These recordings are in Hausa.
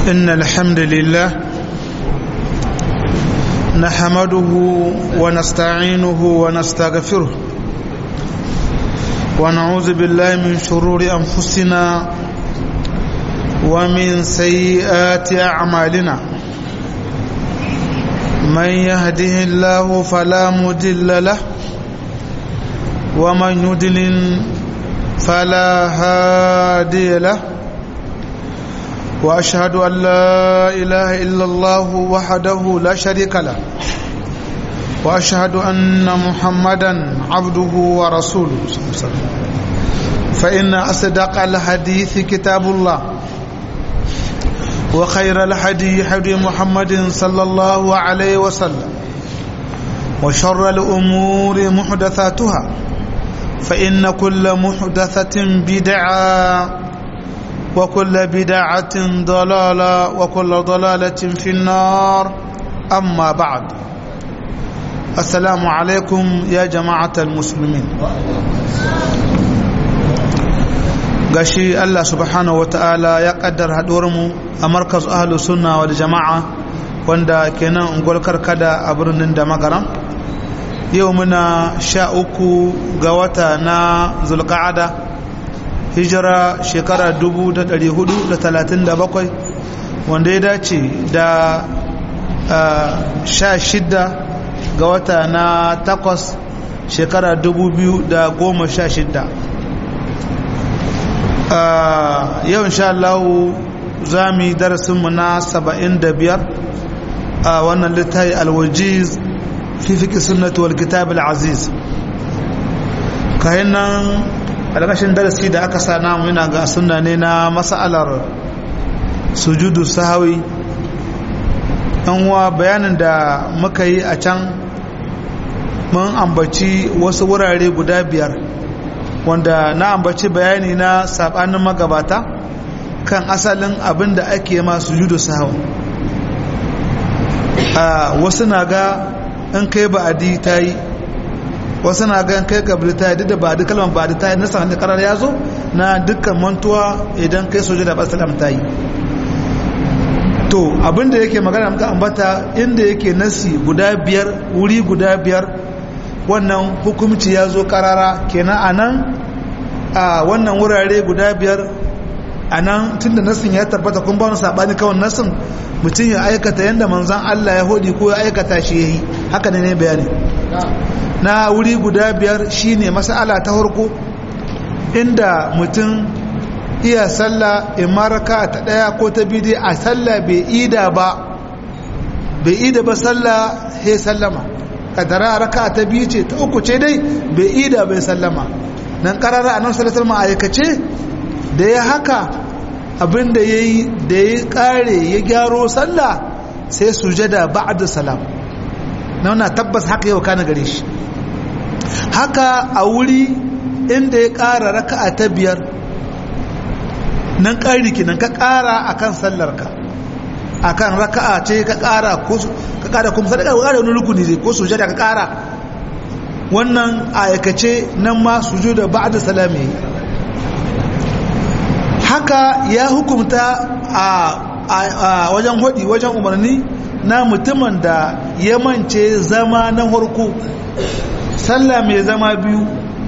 إن الحمد لله نحمده ونستعينه ونستغفره ونعوذ بالله من شرور أنفسنا ومن سيئات أعمالنا من يهده الله فلا مدل له ومن يدلل فلا هادي له واشهد ان لا اله الا الله وحده لا شريك له واشهد ان محمدا عبده ورسوله صلى الله عليه وسلم فان اصدق الحديث كتاب الله وخير الحديث حديث محمد صلى الله عليه وسلم وشر الامور محدثاتها فإن كل محدثة بدعة وكل بدعة ضلالة وكل ضلالة في النار أما بعد السلام عليكم يا جماعة المسلمين gashi Allah subhanahu wa ta'ala ya kaddar mu a markaz ahlus sunna wal jama'a wanda kenan ungwal karkada a birnin da magaram yau muna sha uku ga wata na zulka'ada hijira shekara 437 wanda ya dace da sha shida ga wata na takwas shekara 2016 yau insha Allah za mu yi darasinmu na 75 a wannan littafi alwajiz fi fiƙi sunnatu wal kitab al-aziz kayan nan alƙashin darasi da aka sa namu yana ga sunna ne na mas'alar sujudu sahawi ɗan uwa bayanin da muka yi a can mun ambaci wasu wurare guda biyar wanda na ambaci bayani na saɓanin magabata kan asalin abin da ake ma sujudu sahawi wasu na ga in kai ba'adi ta yi wasu na gan kai kabili ta yi duk da ba'adi kalmar ba'adi ta yi nasa hannun karar ya zo na dukkan mantuwa idan kai soja da basalam ta yi to abinda yake magana muka ambata inda yake nasi guda biyar wuri guda biyar wannan hukumci ya zo karara kenan a nan a wannan wurare guda biyar a nan tun da nasin ya tabbata kun ba wani saɓani kawai nasin mutum ya aikata yadda manzan Allah ya hodi ko ya aikata shi ya yi haka ne ne bayani na wuri guda biyar shine masala ta harko inda mutum iya sallah in maraka ta ɗaya ko ta bidi a sallah bai ida ba bai ida ba sallah he sallama kadara raka ta biyu ce ta uku ce dai bai ida bai sallama nan karara a nan salatar ma'aikace da ya haka abinda ya yi da ya kare ya gyaro sallah sai sujada ba'da salam na tabbas haka yau kana gare shi haka a wuri inda ya kara raka'a ta biyar nan ƙari kinan ka kara akan sallarka akan raka'a ce ka kara ko ka kara kuma sadaka ka kara wani rukuni ne ko sujada ka kara wannan aikace nan ma sujuda ba'da salami haka ya hukumta a wajen hudi wajen umarni na mutumin da ya mance zama na harko sallah mai zama biyu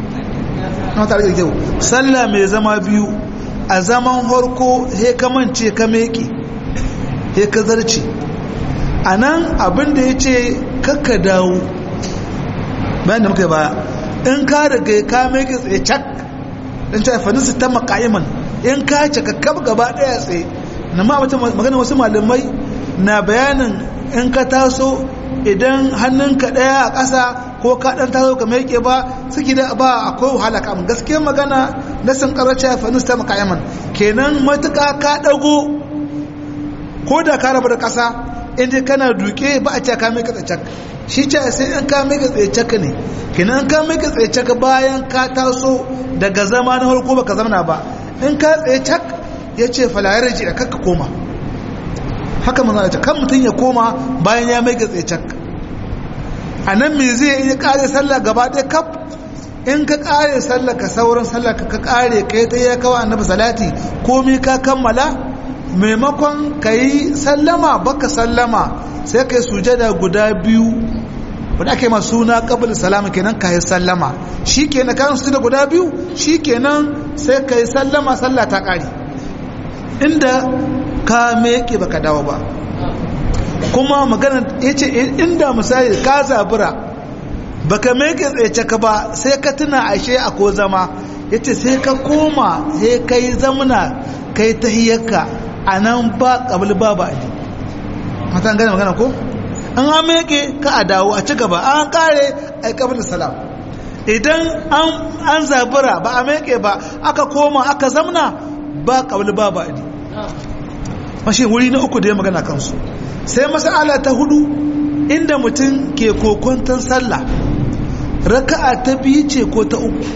sallah mai zama biyu a zaman harko he ka mance ka meke he ka zarce a nan abinda ya ce kakka dawo bayan da muka yi baya in ka daga ka meke tsaye cak in ta haifaninsu ta maka'iman in ka cika kaf gaba daya tsaye na ma wata magana wasu malamai na bayanin in ka taso idan hannunka daya a ƙasa ko ka dan taso ka meke ba suke da ba akwai wahala kam gaskiyar magana na sun karace fa nusta makayaman kenan matuƙa ka dago ko da ka rabu da ƙasa in dai kana duke ba a ce ka meke tsacak shi ce sai in ka meke tsacak ne kenan ka meke tsacak bayan ka taso daga zama na farko baka zamana ba in ka tsaye cak ya ce falayar ji da kakka koma haka mana da kan mutum ya koma bayan ya mai tsaye cak a nan me zai yi kare sallah gaba ɗaya kaf in ka kare sallah ka sauran sallah ka ka kare ka yi ta ya kawo annabi salati komai ka kammala maimakon ka yi sallama baka sallama sai ka yi sujada guda biyu wadda ake ma suna kabul salama kenan ka yi sallama shi kenan kan sujada guda biyu shi kenan sai ka yi sallama sallah ta ƙari inda ka meke baka dawo ba kuma magana ya ce inda misali ka zabura baka meke tsaye ka ba sai ka tuna ashe a ko zama ya ce sai ka koma sai ka yi zamuna ka yi tahiyyarka a nan ba ƙabil ba ba ne matan gane magana ko an ameke ka a dawo a ci gaba an kare a ƙabil salam idan an zabura ba a meke ba aka koma aka zamna ba ƙabil ba ba ne mashi wuri na uku da ya magana kansu sai masala ta hudu inda mutum ke kokonton sallah raka'a ta biyu ce ko ta uku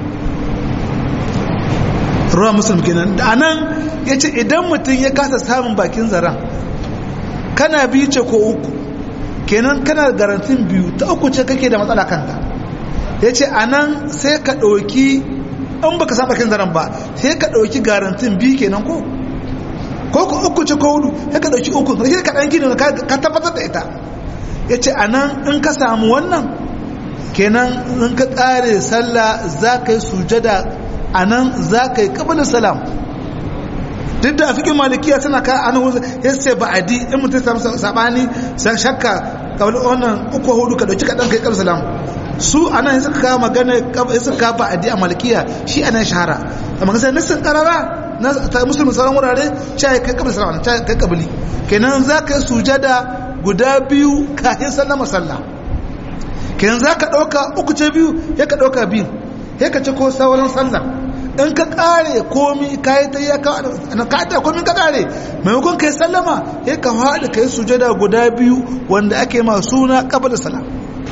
ruwa musulun kenan da anan ya ce idan mutum ya kasa samun bakin zaren kana biyu ce ko uku kenan kana garantin biyu ta uku ce kake da matsala kanta ya ce anan sai ka ɗauki in baka samu bakin zaren ba sai ka ɗauki garantin biyu kenan ko ko ku uku ce ko hudu sai ka ɗauki uku sai ka ɗan gini ka tabbatar da ita ya ce anan in ka samu wannan kenan in ka ƙare sallah za ka yi sujada a nan za ka yi ƙabilin salam duk da fikin malikiya tana ka an huzu ya ce ba adi in mutum samu sabani san shakka ƙabilin wannan uku hudu ka ɗauki kaɗan ka yi ƙabilin salam su a nan suka kawo magana suka kawo ba adi a malikiya shi a nan shahara amma kasar nisan ƙarara na ta musulmi sauran wurare sha ya kai ƙabilin salam ta kai ƙabili kenan za ka yi sujada guda biyu kafin sallama sallah kenan za ka ɗauka uku ce biyu ya ka ɗauka biyu ya ka ci ko sauran sallah in ka ƙare komi ka yi ta yi ka ta komi ka ƙare maimakon ka yi sallama ya ka haɗa ka yi sujada guda biyu wanda ake ma suna ƙabar salam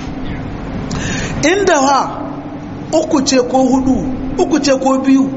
inda ha uku ce ko hudu uku ce ko biyu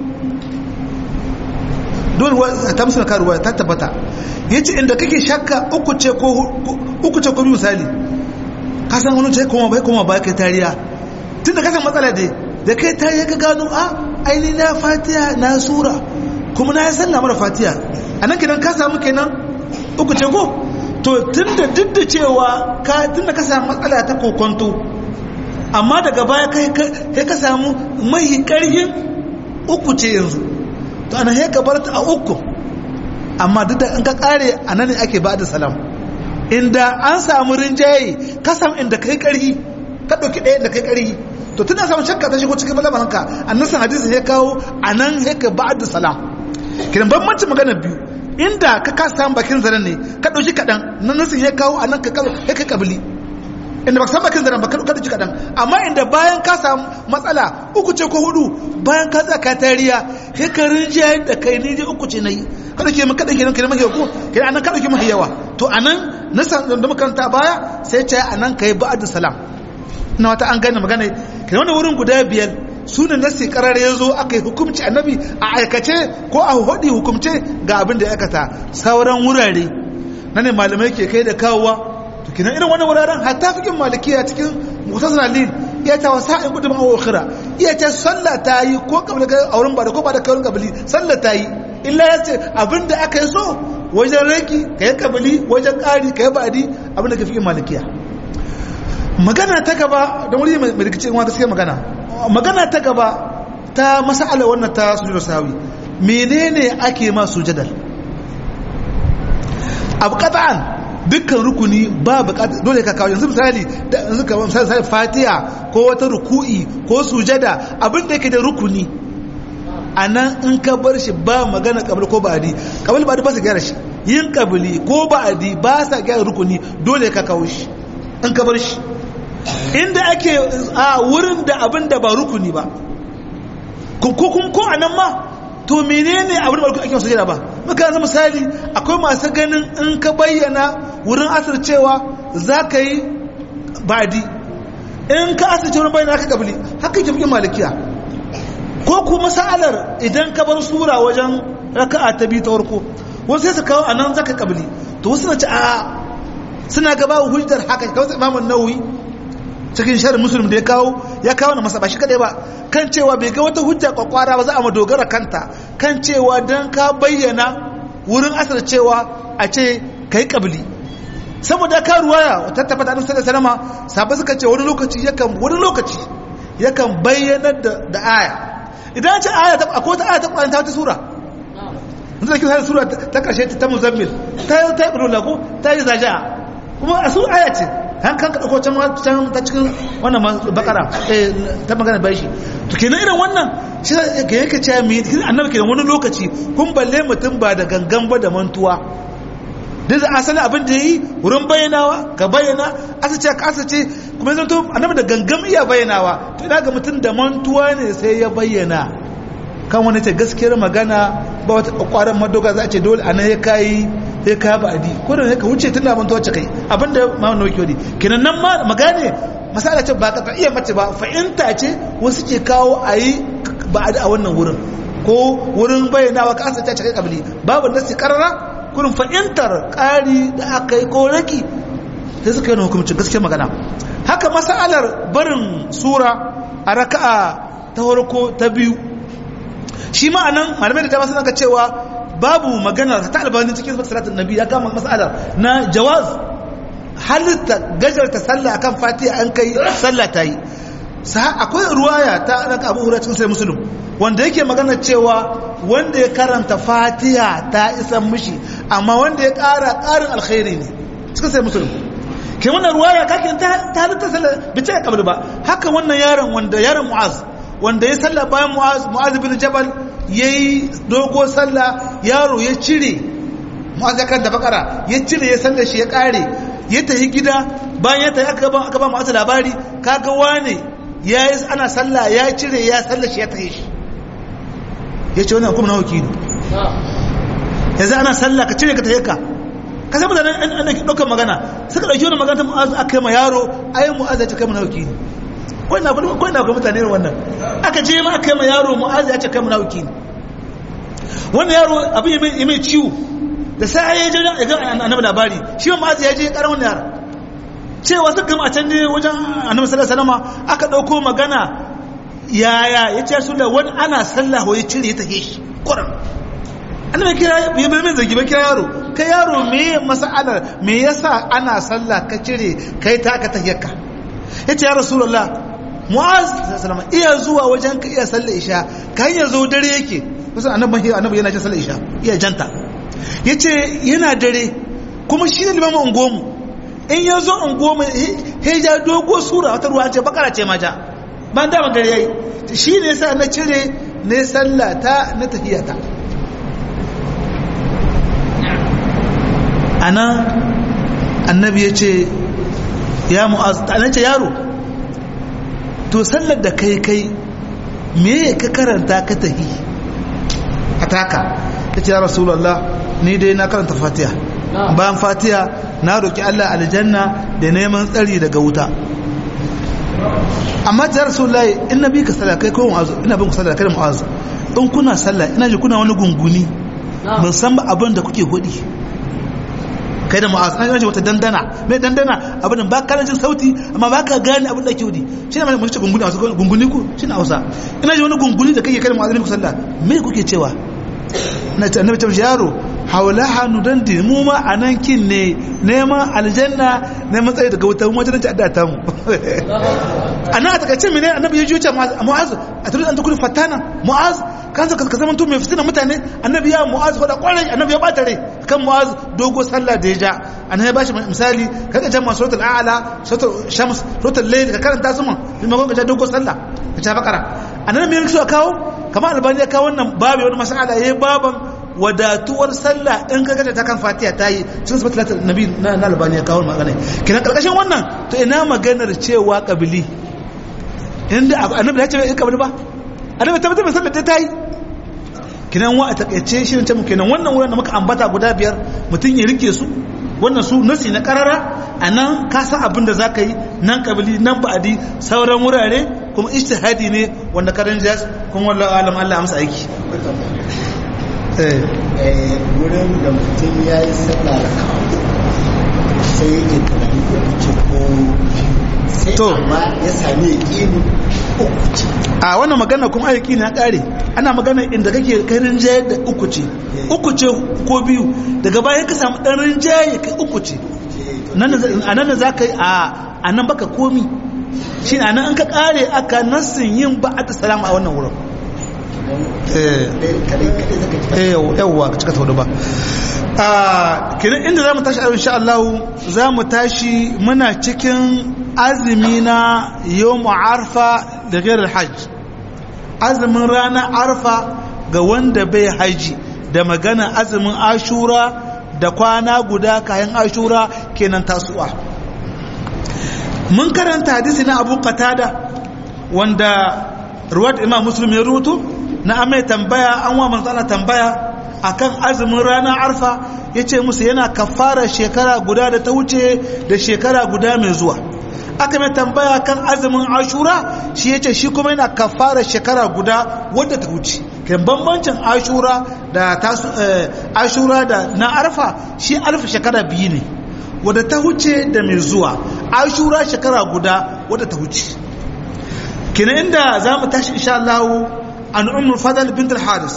dole ta musu karuwa ta tabbata ya ce inda kake shakka uku ce ko biyu misali ka san wani ce kuma bai kuma ba kai tariya tun da kasan matsala dai da kai tariya ka gano a aini na fatiya na sura kuma na yi sallah mara fatiya a nan kenan ka samu kenan uku ce ko to tun da duk da cewa ka tun da ka samu matsala ta kokonto amma daga baya kai ka samu mai karhin uku ce yanzu to ana sai ka bar ta a uku amma duk da in ka kare a nan ne ake ba da salam inda an samu rinjaye ka samu inda kai karhi ka ɗauki ɗaya da kai karhi to tana samun shakka ta shigo cikin malamanka annasan hadisi ya kawo a nan ya ka ba da salam kiran bambancin magana biyu inda ka kasa samun bakin zaren ne ka ɗauki kaɗan nan nasin ya kawo a nan ka kai kabili inda ba san bakin zaren ba ka ɗauki kaɗan amma inda bayan ka samu matsala uku ce ko hudu bayan ka tsaka tariya kai ka rinjaye da kai ni dai uku ce na yi ka ɗauke mu kaɗan kenan kenan mahi ko kenan anan ka ɗauke mahi yawa to anan na san da makaranta baya sai ce anan kai ba'ad salam na wata an gane magana kenan wannan wurin guda biyar su ne nasi karar ya zo aka yi hukumci annabi a aikace ko a hudi hukumce ga abin da ya aikata sauran wurare na ne malamai ke kai da kawowa to kenan irin wannan wuraren hatta fikin malikiya cikin mutasar lil iya ta wasa in kudu ma'a wakira iya ta sallah ta yi ko kabili ga auren ba da ko ba da kawai kabili sallah ta yi illa ya ce abin da aka yi so wajen raki ka yi kabili wajen ƙari ka yi ba'adi abin da ka fikin malikiya magana ta gaba da wuri mai rikici in gaskiya magana magana ta gaba ta masala wannan ta sujudar sahawi menene ake ma sujadar abu qat'an dukkan rukuni ba bukata dole ka kawo yanzu misali yanzu ka misali fatiha ko wata ruku'i ko sujada abin da yake da rukuni anan in ka bar shi ba magana kabul ko ba'adi kabul ba'adi ba sa gyara shi yin kabili ko ba'adi ba sa gyara rukuni dole ka kawo shi in ka bar shi inda ake a wurin da abin da ba rukuni ba ko ko a nan ma to menene abin da ba rukuni ake masu jira ba muka yanzu misali akwai masu ganin in ka bayyana wurin asir cewa za ka yi badi in ka asir cewa bayyana ka kabili haka ke fi malikiya ko kuma sa'alar idan ka bar sura wajen raka'a ta biyu ta farko wasu sai su kawo a nan zaka kabili to wasu na ci a suna gaba hujjar haka kawai imamun nawawi cikin sharin musulun da ya kawo ya kawo na masa ba shi kadai ba kan cewa bai ga wata hujja kwakwara ba za a madogara kanta kan cewa don ka bayyana wurin asar cewa a ce kai kabili saboda ka ruwaya ta tabbata annabi sallallahu alaihi wasallam sahabbai suka ce wani lokaci yakan wani lokaci yakan bayyanar da da aya idan ce aya ta akwai ta aya ta Qur'ani ta wata sura yanzu da kisa sura ta karshe ta muzammil ta ta ibnu lagu ta yi zaja kuma a su aya ce han kan ka dauko can can ta cikin wannan bakara eh ta magana bai shi to kenan irin wannan shi ga yake cewa me annabi kenan wani lokaci kun balle mutum ba da gangan ba da mantuwa duk da asali abin da yi wurin bayyanawa ka bayyana asace ka asace kuma zanto annabi da gangam iya bayyanawa to ina ga mutum da mantuwa ne sai ya bayyana kan wani ce gaskiyar magana ba wata kwaran madoga za a ce dole anan ya kai ya kai ba adi ko da ka wuce tun da mantuwa ce kai abinda ma wani wakil ne kenan nan ma magane masala ce ba ka ta iya mace ba fahimta ce wasu ke kawo a yi ba a wannan wurin ko wurin bayyanawa ka asace ce kai kabili babu nasi karara kurin fahimtar ƙari da aka yi ko raki sai suka yi na hukumcin gaske magana haka masalar barin sura a raka'a ta farko ta biyu shi ma'anan malamai da dama suna ka cewa babu magana ta albanin cikin salatin nabi ya kama masalar na jawaz halitta gajarta sallah akan fatiha an kai sallah ta yi akwai ruwaya ta ranka abu hura cikin sai musulun wanda yake magana cewa wanda ya karanta fatiha ta isan mishi amma wanda ya ƙara ƙarin alkhairi ne cikin sai musulun ke wannan ruwaya kakin ta halitta sallah bi ce kabul ba haka wannan yaron wanda yaron mu'az wanda ya sallah bayan mu'az mu'az bin jabal yayi dogo sallah yaro ya cire mu'az ya karanta bakara ya cire ya sallar shi ya ƙare ya tafi gida bayan ya tafi aka ba aka ba mu'az labari kaga wane ya yi ana sallah ya cire ya sallah shi ya tafi shi ya ce wannan kuma na wakili yanzu ana sallah ka cire ka tafi ka ka samu da nan ɗaukar magana suka ɗauki wani magana ta mu'azu aka yi ma yaro ayin mu'azu ya ce kai mu na wakili kawai na kuma mutane irin wannan aka je ma aka yi ma yaro mu'azu ya ce kai mu na wakili wannan yaro abin ya mai ciwo da sai ya je ya ga annabi labari shi ma mu'azu ya je ya ƙara wannan yaro cewa suka gama a can ne wajen annabi sallallahu alaihi wasallam aka ɗauko magana yaya ya ce su da wani ana sallah ya cire ya tahe shi ƙuran annabi kira ya bai mai zargi ba kira yaro kai yaro me mas'alar me yasa ana sallah ka cire kai ta ka tahiyyarka yace ya rasulullah mu'az sallallahu iya zuwa wajen ka iya sallar isha ka hanyar zo dare yake kusa annabi annabi yana jin sallar isha iya janta yace yana dare kuma shi ne limamin ungomu in ya zo ungomu he ja dogo sura wata ruwa ce bakara ce ma ja ban dama dare yayi shi ne yasa na cire ne sallata na tahiyata ana annabi ya ce ya mu'az ta ce yaro to sallar da kai kai me ka karanta ka tahi a taka ta ce ya rasulallah ni dai na karanta fatiha bayan fatiha na roki allah aljanna da neman tsari daga wuta amma ta rasulallah in na bi ka sallah kai ko mu'azu ina bin ku sallah kai mu'azu in kuna sallah ina ji kuna wani gunguni ban san ba abin da kuke hudi kai da mu'az an yi wata dandana mai dandana abin ba ka jin sauti amma ba ka gane abin da ke wudi shi ne mai ce gunguni a gunguni ku shi na hausa ina ji wani gunguni da kake kai da mu'az ne ku sallah me kuke cewa na ce annabi ta yaro haula hannu dan di mu ma anan kin ne neman aljanna neman tsaye daga wuta mu wajen ta adda ta mu ana ta kace mene annabi ya juce mu'az a tare an tukuri fatana mu'az kan ka ka zaman to mai fitina mutane annabi ya mu'az ko da kwarai annabi ya bata rai kan mu'az dogo sallah da ya ja annabi ya bashi misali kaga jama'a suratul a'la suratul shams suratul layl ka karanta su mun kuma ko ka dogo sallah ka ta bakara annabi ya so kawo kamar albani ya kawo wannan babu wani mas'ala yayi baban wadatuwar sallah in ka gata ta kan fatiha ta yi cikin sabbatar nabi na albani ya kawo magana kina karkashin wannan to ina maganar cewa kabili inda annabi ya ce bai kabili ba annabi tabbatar mai sallar ta yi kinan wa a takaice shi ne mu kenan wannan wurin da muka ambata guda biyar mutum ya rike su wannan su nasi na karara a nan ka san abin da za ka yi nan kabili nan ba'adi sauran wurare kuma ijtihadi ne wanda karin jas kuma wallahu alam Allah amsa aiki wurin da mutum ya yi sallah sai yake tunani ko ce ko sai To. amma ya sami yaƙini uku ce a wannan magana kuma aiki na kare ana magana inda kake kai rinjaye da uku ce uku ce ko biyu daga baya ka samu dan rinjaye kai uku ce nan da- a nan da za ka yi a a nan baka komi shi a nan an ka kare aka nassin yin ba a salama a wannan wurin eh kadai kadai zaka ji eh yawwa ka cika taudu ba a kiran inda za mu tashi a insha Allah za mu tashi muna cikin azumi na yawm arfa da gairar hajj azumin ranar arfa ga wanda bai haji da magana azumin ashura da kwana guda kayan ashura kenan tasu'a mun karanta hadisi na abu qatada wanda ruwat imam muslim ya rutu na amai tambaya an wa manzana tambaya akan azumin ranar arfa ya ce musu yana kafara shekara guda da ta wuce da shekara guda mai zuwa aka mai tambaya kan azumin ashura shi ya ce shi kuma yana kafara shekara guda wadda ta wuce kan bambancin ashura da tasu eh, ashura da na arfa shi arfa shekara biyu ne wadda ta wuce da mai zuwa ashura shekara guda wadda ta wuce kina inda za mu tashi insha Allah an ummul fadl bint al-haris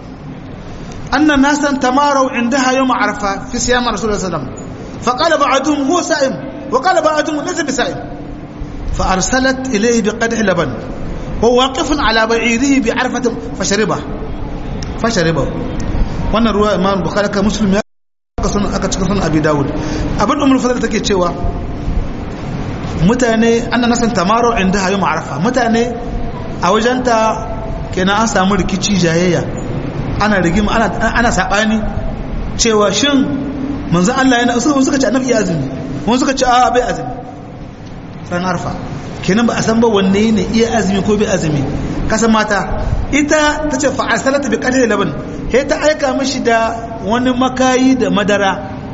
anna nasan tamaru indaha yawm arfa fi siyam rasulullah sallallahu alaihi wasallam faqala ba'dhum huwa sa'im wa qala ba'dhum laysa bisa'im فأرسلت إليه بقدح لبن وهو واقف على بعيره بعرفة فشربه فشربه wannan ruwa imam bukhari ka muslim ya aka sunan aka cika sunan abi dawud abin umar fadl take cewa mutane annan nasan tamaro inda hayu ma'arafa mutane a wajenta kenan an samu rikici jayayya ana rigima ana ana sabani cewa shin manzo Allah yana suka suka ce annabi ya azumi wani suka ce a bai azumi ran arfa kenan ba a san ba wanne ne iya azumi ko bai azumi kasan mata ita ta ce fa'asalata bi qadri laban he ta aika mishi da wani makayi da madara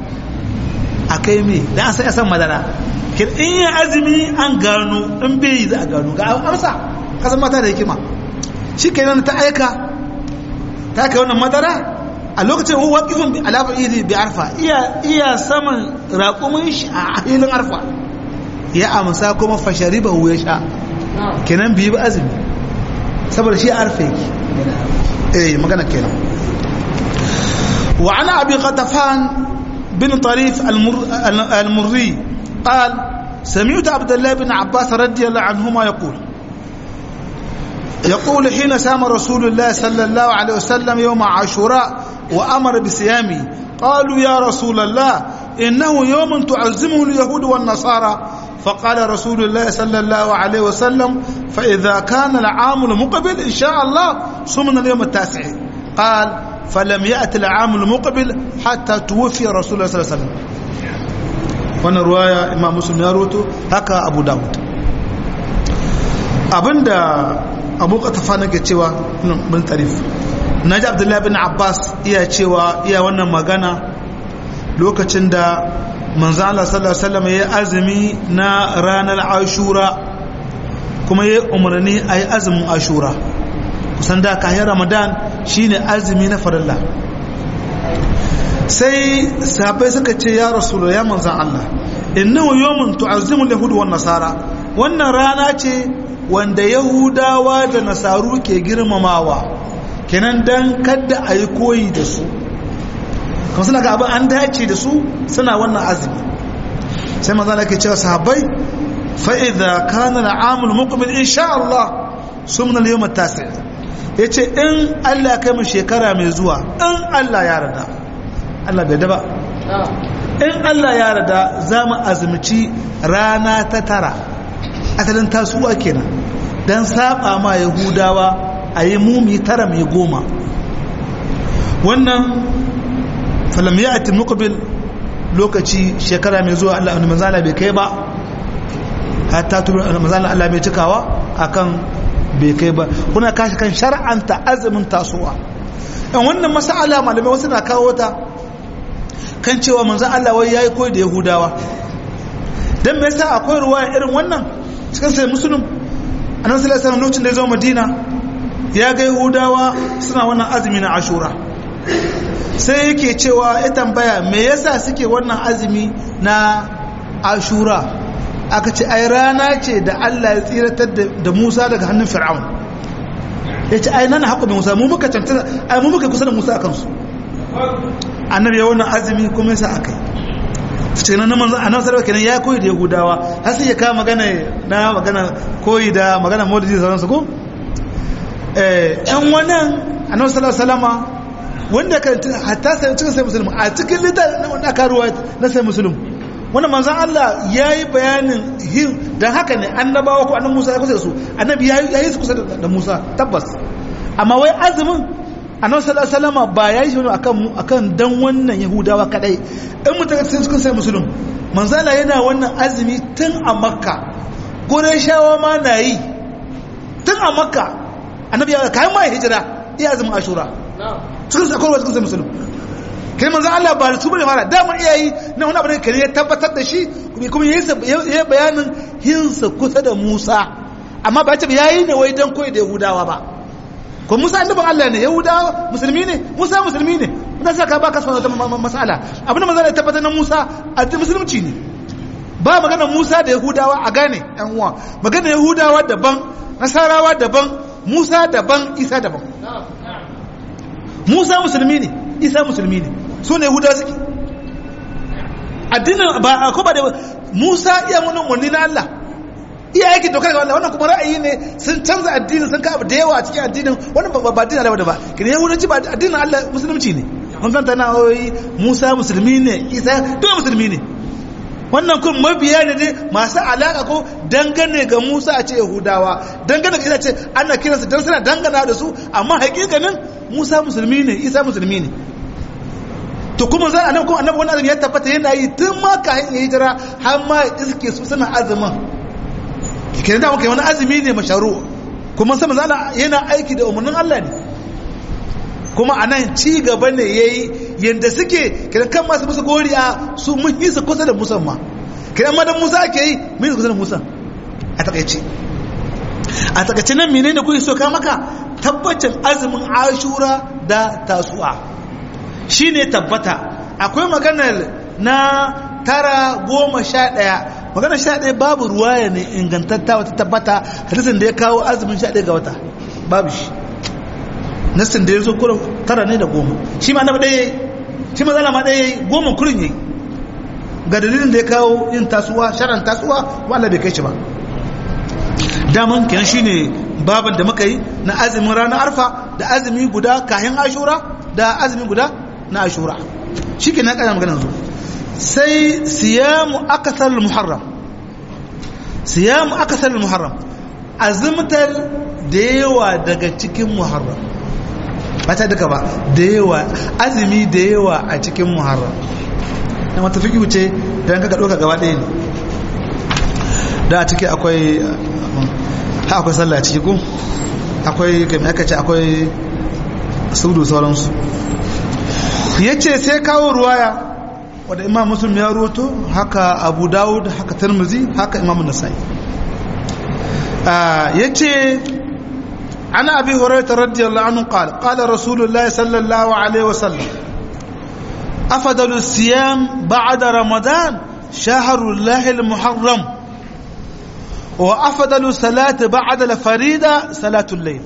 akai me dan an sai san madara kin in ya azumi an gano in bai yi za a gano ga amsa kasan mata da hikima shikenan ta aika ta kai wannan madara a lokacin huwa waqifun bi alaba idi bi arfa iya iya saman raƙumin shi a hilin arfa ya amsa kuma fashariba ya sha kenan biyu azumi saboda shi arfa yake eh magana kenan wa ana abi qatafan bin tarif al-murri قال سمعت عبد الله بن عباس رضي الله عنهما يقول يقول حين سام رسول الله صلى الله عليه وسلم يوم عاشوراء وأمر بصيامه قالوا يا رسول الله إنه يوم تعزمه اليهود والنصارى فقال رسول الله صلى الله عليه وسلم فإذا كان العام المقبل إن شاء الله صمنا اليوم التاسع قال فلم يأت العام المقبل حتى توفي رسول الله صلى الله عليه وسلم وانا رواية إمام مسلم يروته هكا أبو داود abinda abu katafa nake cewa bin tarif na ji abdullahi bin abbas iya cewa iya wannan magana lokacin da manzo Allah sallallahu alaihi wasallam ya azumi na ranar ashura kuma ya umarni a yi azumin ashura kusan da kayan ramadan shine azumi na farilla sai sahabbai suka ce ya rasulu ya manzan Allah innahu yawmun tu'azzimu al-yahud wan nasara wannan rana ce wanda yahudawa da nasaru ke girmamawa kenan dan kadda a yi koyi da su kuma suna ga abin an dace da su suna wannan azumi sai manzo Allah ke cewa sahabbai fa idza kana al-amul muqbil insha Allah sumna al-yawm at-tasi yace in Allah kai mu shekara mai zuwa in Allah ya rada Allah bai daba in Allah ya rada za mu azumci rana ta tara asalin tasuwa kenan dan saba ma yahudawa a yi mumi tara mai goma wannan falam ya ati muqbil lokaci shekara mai zuwa Allah wani manzala bai kai ba hatta tu manzala Allah bai cikawa akan bai kai ba kuna kashi kan shar'anta azumin tasowa dan wannan mas'ala malamai wasu na kawo ta kan cewa manzo Allah wai yayi koyi da Yahudawa dan me yasa akwai ruwaya irin wannan cikin sai muslim annabi sallallahu alaihi wasallam lokacin da ya zo Madina ya ga Yahudawa suna wannan azumi na Ashura sai yake cewa ya tambaya me yasa suke wannan azumi na ashura aka ce ai rana ce da Allah ya tsiratar da Musa daga hannun Fir'aun ya ce ai nan haƙo Musa mu muka cancanta ai mu muka kusa da Musa akan su annabi ya wannan azumi kuma yasa akai ce nan manzo annabi sallallahu kenan ya koyi da Yahudawa har sai ya kawo magana na magana koyi da magana Maulidi da sauransu ko eh ɗan wannan annabi sallallahu alaihi wasallama wanda kan hatta sai cikin sai musulmi a cikin littafin wanda aka ruwa na sai musulmi wanda manzan Allah ya yi bayanin hin don haka ne annabawa ko annan Musa ya kusa da su annabi ya yi su kusa da Musa tabbas amma wai azumin annabi sallallahu alaihi wasallam ba ya yi shi akan akan dan wannan yahudawa kadai in mutum ga cikin sai musulun manzan Allah yana wannan azumi tun a makka shawa ma na yi tun a makka annabi ya kayan ma hijira iya azumin ashura cikin sakarwa cikin sai musulun kai manzo Allah ba su bane fara dama iyayi na wani abu ne kare ya tabbatar da shi kuma yayi bayanin hinsa kusa da Musa amma ba ta yayi ne wai dan koyi da Yahudawa ba ko Musa annabin Allah ne Yahudawa musulmi ne Musa musulmi ne dan saka ba ka son wata mas'ala abin da manzo Allah ya tabbatar na Musa addinin musulunci ne ba magana Musa da Yahudawa a gane yan uwa magana Yahudawa daban Nasarawa daban Musa daban Isa daban Musa musulmi ne Isa musulmi ne su ne huda suke addinin ba a kuma da musa iya munin wani na Allah iya yake dokar ga Allah wannan kuma ra'ayi ne sun canza addinin sun ka abu da yawa a cikin addinin wannan ba ba addinin Allah ba kin yahudanci ba addinin Allah musulunci ne mun san tana oyi musa musulmi ne isa duk musulmi ne wannan kun mabiya ne ne masu alaka ko dangane ga musa a ce yahudawa dangane ga isa ce ana kiransu don suna dangana da su amma hakikanin musa musulmi ne isa musulmi ne to kuma za a nan kuma annabi wani azumi ya tabbata yana yi tun ma ka ya hijira har ma iske su suna azumin kenan da muka wani azumi ne masharu kuma sama zala yana aiki da umarnin Allah ne kuma a nan ci gaba ne ya yi yadda suke kenan kan masu musu goriya su mun yi su kusa da musa ma kenan madan musa ake yi mun yi kusa da musa a takaice a takaice nan menene kuke so ka maka tabbacin azumin ashura da tasu'a shi ne tabbata akwai maganar na tara goma sha ɗaya maganar sha ɗaya babu ruwaya ne ingantatta wata tabbata hadisin da ya kawo azumin sha ɗaya ga wata babu shi nassin da ya zo kurin tara ne da goma shi ma na ɗaya yayi shi ma zalama ɗaya yayi goma kurin yayi ga dalilin da ya kawo yin tasuwa sharan tasuwa wala bai kai shi ba daman kenan shine baban da muka yi na azumin ranar arfa da azumi guda kayan ashura da azumi guda na ashura shi ke na ƙana maganar zo sai siyamu akasar muharram siyamu akasar muharram azumtar da yawa daga cikin muharram ba ta duka ba da yawa azumi da yawa a cikin muharram na mata fi wuce don kaka ɗauka gaba ɗaya ne da a ciki akwai ha akwai sallah a ciki ko akwai kai aka ce akwai sudu sauransu ya ce sai kawo ruwaya wadda imam muslim ya roto haka abu dawud haka tarmizi haka imam nasai ya ce ana abi hurairah radiyallahu anhu qala qala rasulullahi sallallahu alaihi wasallam afdalu siyam ba'da ramadan shahrullahi al-muharram wa afdalu salati ba'da al-farida salatul layl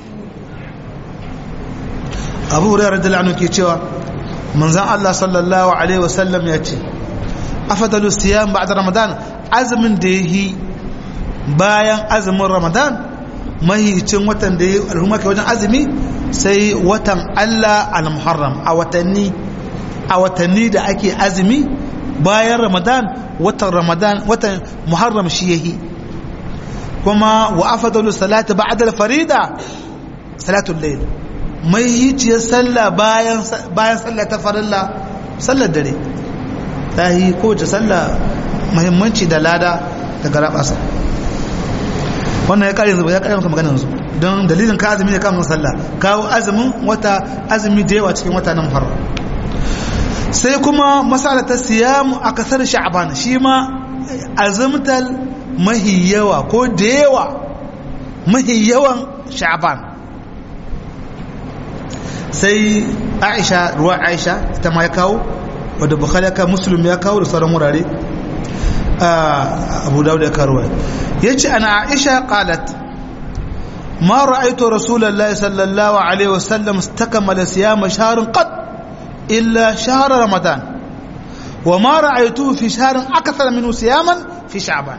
abu hurairah radiyallahu anhu ke cewa manzan Allah sallallahu Alaihi wasallam ya ce afadalu siyan ba ramadan azumin da ya yi bayan azumin ramadan mahicin watan da ya yi al'umma ke wajen azumi sai watan Allah al-muharram a watanni a watanni da ake azumi bayan ramadan watan ramadan watan muharram shi ya yi kuma wa afadalu salatu ba'da al-farida salatul layl mai yiciyar sallah bayan sallah ta farilla sallar dare ta yi kowace sallah mahimmanci da lada da garabasa wannan ya kare zuba ya kare maka maganar su don dalilin ka azumi ne kamun sallah kawo azumin wata azumi da yawa cikin wata nan faru sai kuma masala ta siyamu a kasar sha'aban shi ma azumtal mahi yawa ko da yawa mahi yawan sha'aban sai aisha ruwa aisha ita ma ya kawo wadda bukhari ya kawo muslim ya kawo da sauran wurare abu dawud ya kawo ya ce ana aisha qalat ma ra'aytu rasulullahi sallallahu alaihi wasallam istakmala siyama shahrin qad illa shahr ramadan wa ma ra'aytuhu fi shahrin akthar minhu siyaman fi sha'ban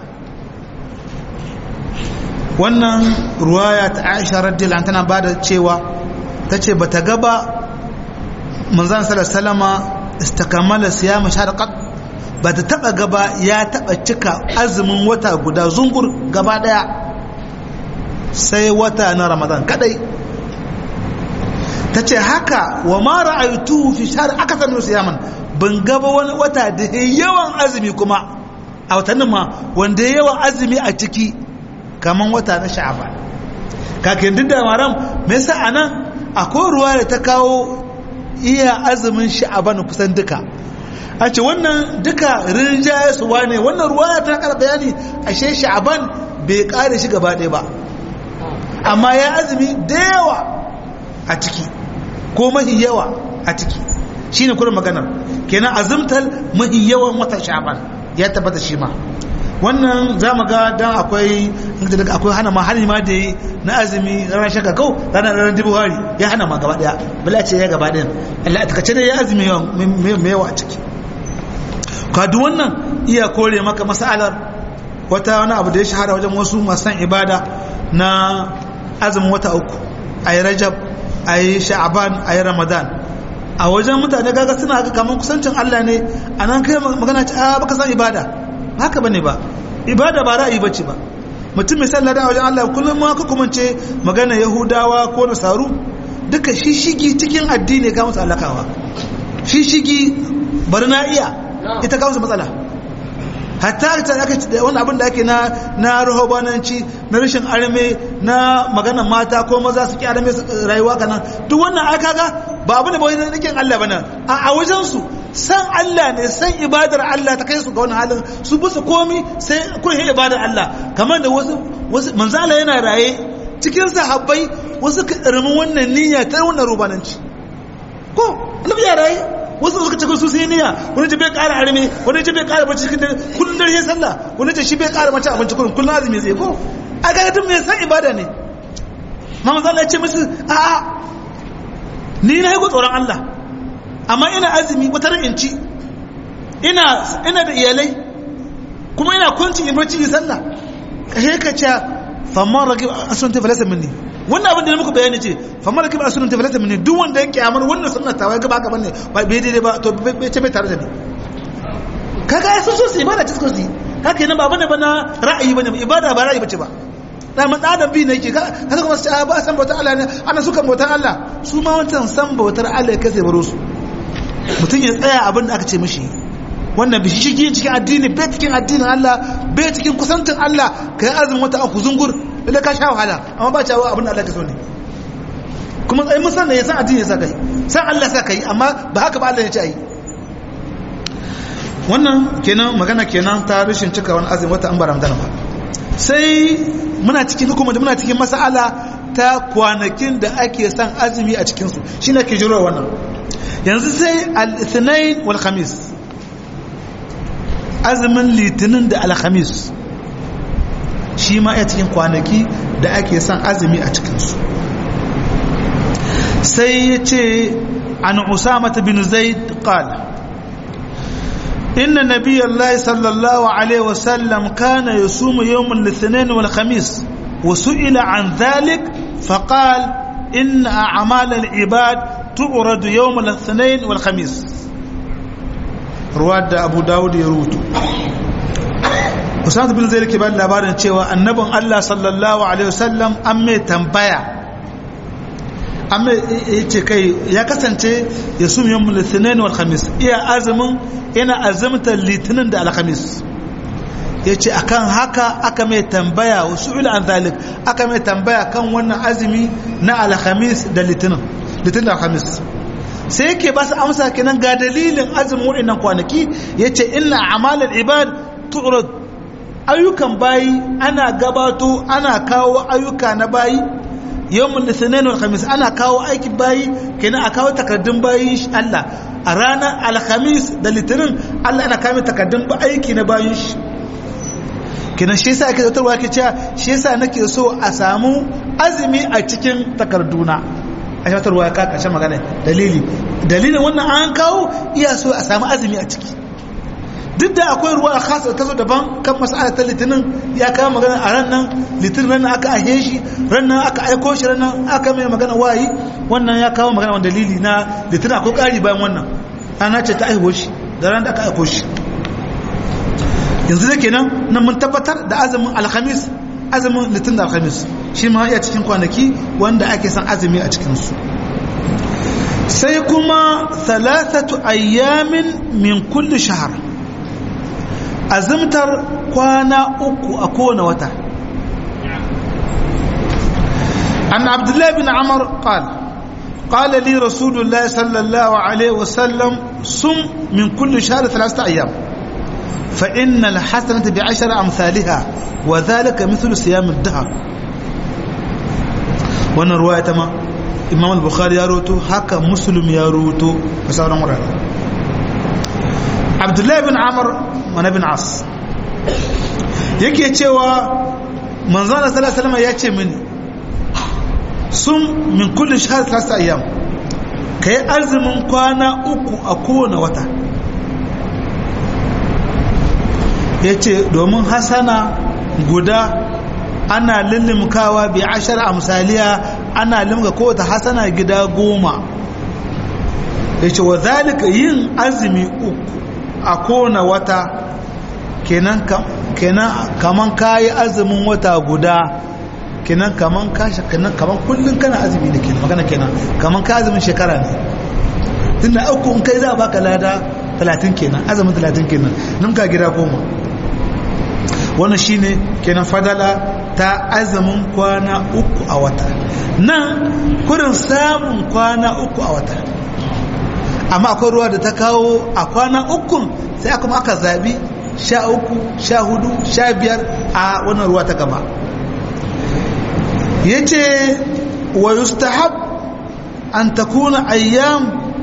wannan ruwaya ta aisha radiyallahu anha tana bada cewa tace bata ga ba manzon sallallahu alaihi wasallama istakamala siyama shahr qad ba ta taba gaba ya taba cika azumin wata guda zungur gaba daya sai wata na ramadan kadai ta ce haka wa ma ra'aytu fi shahr akthar min siyaman ban gaba wani wata da yawan azumi kuma a watannin ma wanda yawan azumi a ciki kaman wata na sha'ban kakin duk da maram me yasa anan akwai ruwa da ta kawo iya azumin sha'ban kusan duka a ce wannan duka rinjaye su wane wannan ruwa ta kara bayani ashe sha'ban bai kare shi gaba ɗaya ba amma ya azumi da yawa a ciki ko mahi yawa a ciki shine kuma maganar kenan azumtar mahi yawan wata sha'ban ya tabbata shi ma wannan za mu ga dan akwai akwai hana ma hali ma da yi na azumi ranar shaka kau ranar ranar dubuhari ya hana ma gaba daya bala ce ya gaba daya Allah a takace ya azumi mai yawa a ciki kadu wannan iya kore maka masalar wata wani abu da ya shahara wajen wasu masu ibada na azumin wata uku a yi rajab a yi sha'aban a yi ramadan a wajen mutane gaga suna ga kamar kusancin Allah ne a nan kai magana ce a baka san ibada haka bane ba ibada ba ra'ayi bace ba mutum mai sallah da wajen Allah kullum ma ka kuma ce magana yahudawa ko nasaru duka shishigi cikin addini ga musu alakawa shishigi bari na iya ita ga musu matsala hatta ta aka wani abin da ake na na rahobananci na rashin arme na magana mata ko maza su ki arme rayuwa kana duk wannan aka ga ba abu ne ba wani nikin Allah bane a wajen su san Allah ne san ibadar Allah ta kai su ga wannan halin su bisa komi sai kun yi ibadar Allah kamar da wasu wasu manzo Allah yana raye cikin sahabbai wasu karamin wannan niyya ta wannan rubananci ko annabi ya raye wasu suka ce su sai niyya wani ce bai ƙara arme wani ce bai ƙara bacci cikin dare kullun dare sallah wani ce shi bai ƙara mace abinci kullun kullun azumi sai ko a ga mutum mai san ibada ne ma manzo Allah ya ce musu a a ni na yi tsoron Allah amma ina azumi wata ran in ci ina ina da iyalai kuma ina kwanci in bacci in sallah kashe ka ce famman ragib asun ta falasa minni wannan abin da na muku bayani ce famman ragib asun ta falasa minni duk wanda ya kyamar wannan sunna ta wai gaba gaban ne ba bai daidai ba to bai ce bai tare da ni kaga ya so su ibada ta su haka yana ba bane bana ra'ayi bane ibada ba ra'ayi bace ba da man adam bi ne yake kaga kuma sai ba san bautar Allah ne ana suka bautar Allah su ma wancan san bautar Allah ya kase baro su mutum ya tsaya abin da aka ce mishi wannan bishi shi cikin addini bai cikin addinin Allah bai cikin kusantin Allah kai azumin wata aku zungur lalle ka sha wahala amma ba cewa abin da Allah ka so ne kuma tsayin musan ya san addini ya sa kai san Allah sa kai amma ba haka ba Allah ya ce ai wannan kenan magana kenan ta rashin cika wani azumin wata an ba Ramadan ba sai muna cikin hukuma da muna cikin mas'ala ta kwanakin da ake son azumi a cikin su shine ke jiro wannan yanzu sai al-ithnain wal khamis azumin litinin da alhamis shi ma ya cikin kwanaki da ake son azumi a cikinsu sai ya ce an usamata bin zaid qala inna nabiyallahi sallallahu alaihi wasallam kana yasumu yawm al-ithnain wal khamis wa su'ila an dhalik faqal inna a'mal al-ibad tu'rad yawm al-ithnain wal khamis ruwa da abu dawud ya rubutu usama bin zai ke ba labarin cewa annabin allah sallallahu alaihi wasallam an mai tambaya an mai ce kai ya kasance ya sumi yawon litinin wal khamis iya azumin yana azumta litinin da alhamis ya ce akan haka aka mai tambaya wasu ila an zalik aka mai tambaya kan wannan azumi na alhamis da litinin litinin da alhamis sai yake ba su amsa kenan ga dalilin azumin waɗannan kwanaki ya ce ina amalar ibad tu'rad ayyukan bayi ana gabato ana kawo ayyuka na bayi yawmul litinin wal khamis ana kawo aiki bayi kenan a kawo takardun bayin Allah a ranar alhamis da litinin Allah ana kawo takardun aiki na bayin shi kenan shi yasa ake zautarwa ke cewa shi yasa nake so a samu azumi a cikin takarduna a shatarwa ya kaka shan magana dalili dalilin wannan an kawo iya so a samu azumi a ciki duk da akwai ruwa a kasa ta zo daban kan masala ta litinin ya kawo magana a ran nan litinin ran aka ahe shi ran nan aka aiko shi ran nan aka mai magana wayi wannan ya kawo magana wani dalili na litinin akwai ƙari bayan wannan ana ce ta aiho shi da ran da aka aiko shi yanzu da kenan nan mun tabbatar da azumin alhamis azumin litinin da alhamis shi ma iya cikin kwanaki wanda ake son azumi a cikinsu sai kuma thalathatu ayyamin min kulli shahar azumtar kwana uku a kowane wata an abdullahi bin amar qal قال لي رسول الله صلى الله عليه وسلم صم من كل شهر ثلاثة أيام فإن الحسنة بعشر أمثالها وذلك مثل صيام الدهر وانا رواية ما إمام البخاري يروتو هكا مسلم يروتو فسأل مرة عبد الله بن عمر وانا بن عاص yake cewa manzana sallallahu alaihi wasallam ya ce mini sun min kulli shahr thalathata ayyam kai azumin kwana uku a kowane wata yace domin hasana guda ana lullumkawa bi ashar amsaliya ana limga kowace hasana gida goma yace wa zalika yin azumi uku a kowane wata kenan kenan kaman kayi azumin wata guda kenan kaman kashi kenan kaman kullun kana azumi da kenan magana kenan kaman ka azumin shekara ne tunda uku in kai za a baka lada 30 kenan azumin 30 kenan nan ka gida goma wannan shine kenan fadala ta azumin kwana uku a wata nan kurin samun kwana uku a wata amma akwai ruwa da ta kawo a kwana ukun sai aka aka zabi sha uku sha hudu sha biyar a wannan ruwa ta gaba ya ce wa yustahab an takuna ayyam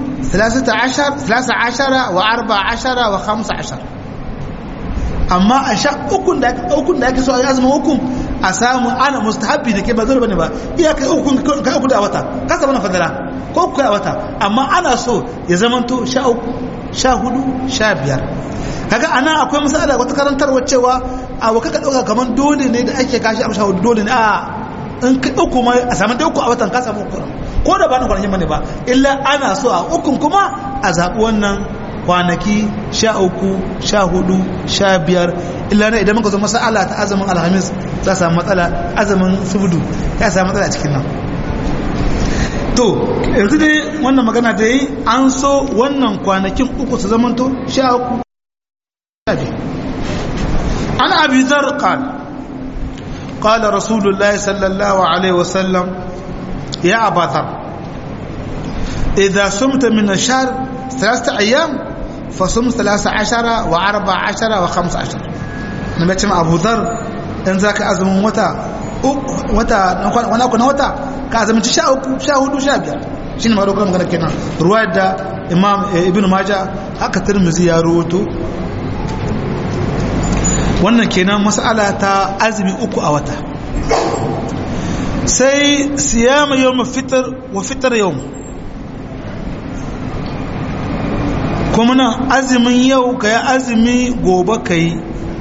13 wa 14 wa 15 amma a sha ukun da ukun da ake so a yi azumin ukun a samu ana mustahabbi da ke ba zai bane ba iya kai ukun kai uku da wata ka samu na fadala ko uku a wata amma ana so ya zamanto sha uku sha hudu sha biyar kaga ana akwai misali wata karantarwa cewa a waka ka dauka kamar dole ne da ake kashi a sha hudu dole ne a in ka uku ma a samu da uku a watan ka samu uku ko da ba na kwanakin bane ba illa ana so a ukun kuma a zaɓi wannan kwanaki sha uku sha hudu sha biyar illa na idan muka zo masala ta azumin alhamis za a samu matsala azumin subudu ya samu matsala cikin nan to yanzu dai wannan magana da yi an so wannan kwanakin uku su zamanto sha uku sha biyar an abi zar qal قال رسول الله صلى الله عليه وسلم يا أبا ذر إذا سمت من الشهر ثلاثة أيام فصم ثلاثة عشر وأربع عشر وخمس عشر نبتم أبو ذر إن ذاك أزم وتا وتا وانا كنا وتا كأزم تشاء شاهد شابير shine ma dokar magana kenan ruwayar da imam ibnu majah haka tirmizi ya rawaito wannan kenan mas'ala ta azumi uku a wata sai siyama yawm fitr wa fitr yawm kuma nan azumin yau ka yi azumi gobe ka yi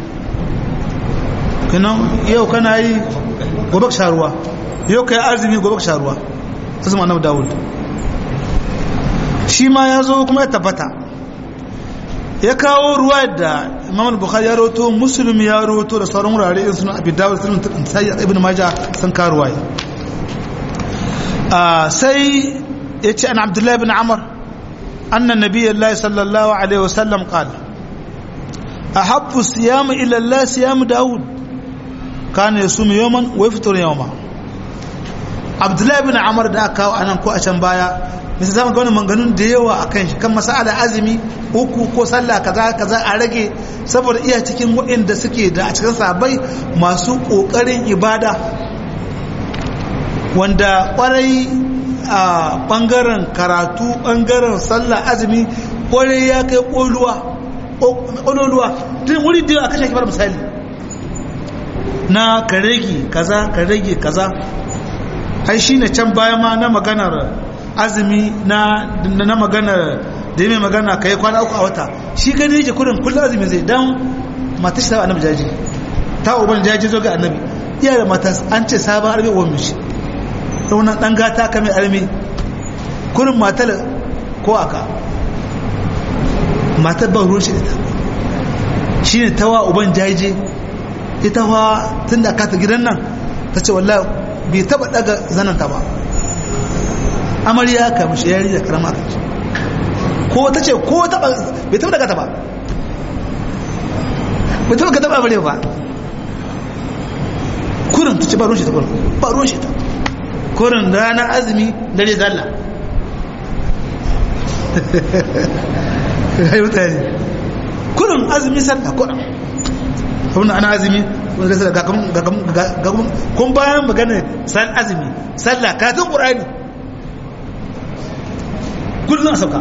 yau kana yi gobe ka sharuwa yau ka yi azumi gobe ka sharuwa azumin annabi dawud shi ma ya zo kuma ya tabbata ya kawo ruwa da imam bukhari ya roto muslim ya roto da sauran wurare in suna abin dawud sunan sai ibn majah sun kawo ruwa sai ya ce an abdullahi bin amr أن النبي الله صلى الله عليه وسلم قال أحب الصيام إلى الله صيام داود كان يصوم يوما ويفطر يوما عبد الله بن عمر da aka kawo anan ko a can baya misali zama ga manganun da yawa akan shi kan masala azumi uku ko sallah kaza kaza a rage saboda iya cikin waɗanda suke da a cikin sabai masu ƙoƙarin ibada wanda kwarai a bangaren karatu bangaren sallah azumi kwarai ya kai ƙololuwa tun wuri da a kashe kibar misali na ka rage kaza ka rage kaza ai shi ne can baya ma na maganar azumi na na maganar da mai magana ka yi kwana uku a wata shi gani yake kudin kullum azumi zai dan matashi ta annabi jaji ta uban jaji zo ga annabi iya da matas an ce sabon arme uwan mishi raunan dan gata kame arme kurin matar ko aka matar ban ruwan shi ita shi ne tawa uban jaje ita wa tun da kata gidan nan ta ce wallah bai taba daga zananta ba amarya ka mishi yari da karama ka ce ko ta ce ko taba bai taba daga ta ba bai taba ka taba bare ba kurin ta ce ba ruwan shi ta kurin ba ruwan shi ta kurin ranar azumi dare zalla ya yi mutane kurin azumi sallah kurin abin ana azumi wanda sai ga ga kun bayan magana sal azumi sallah karatun qur'ani kullun a sauka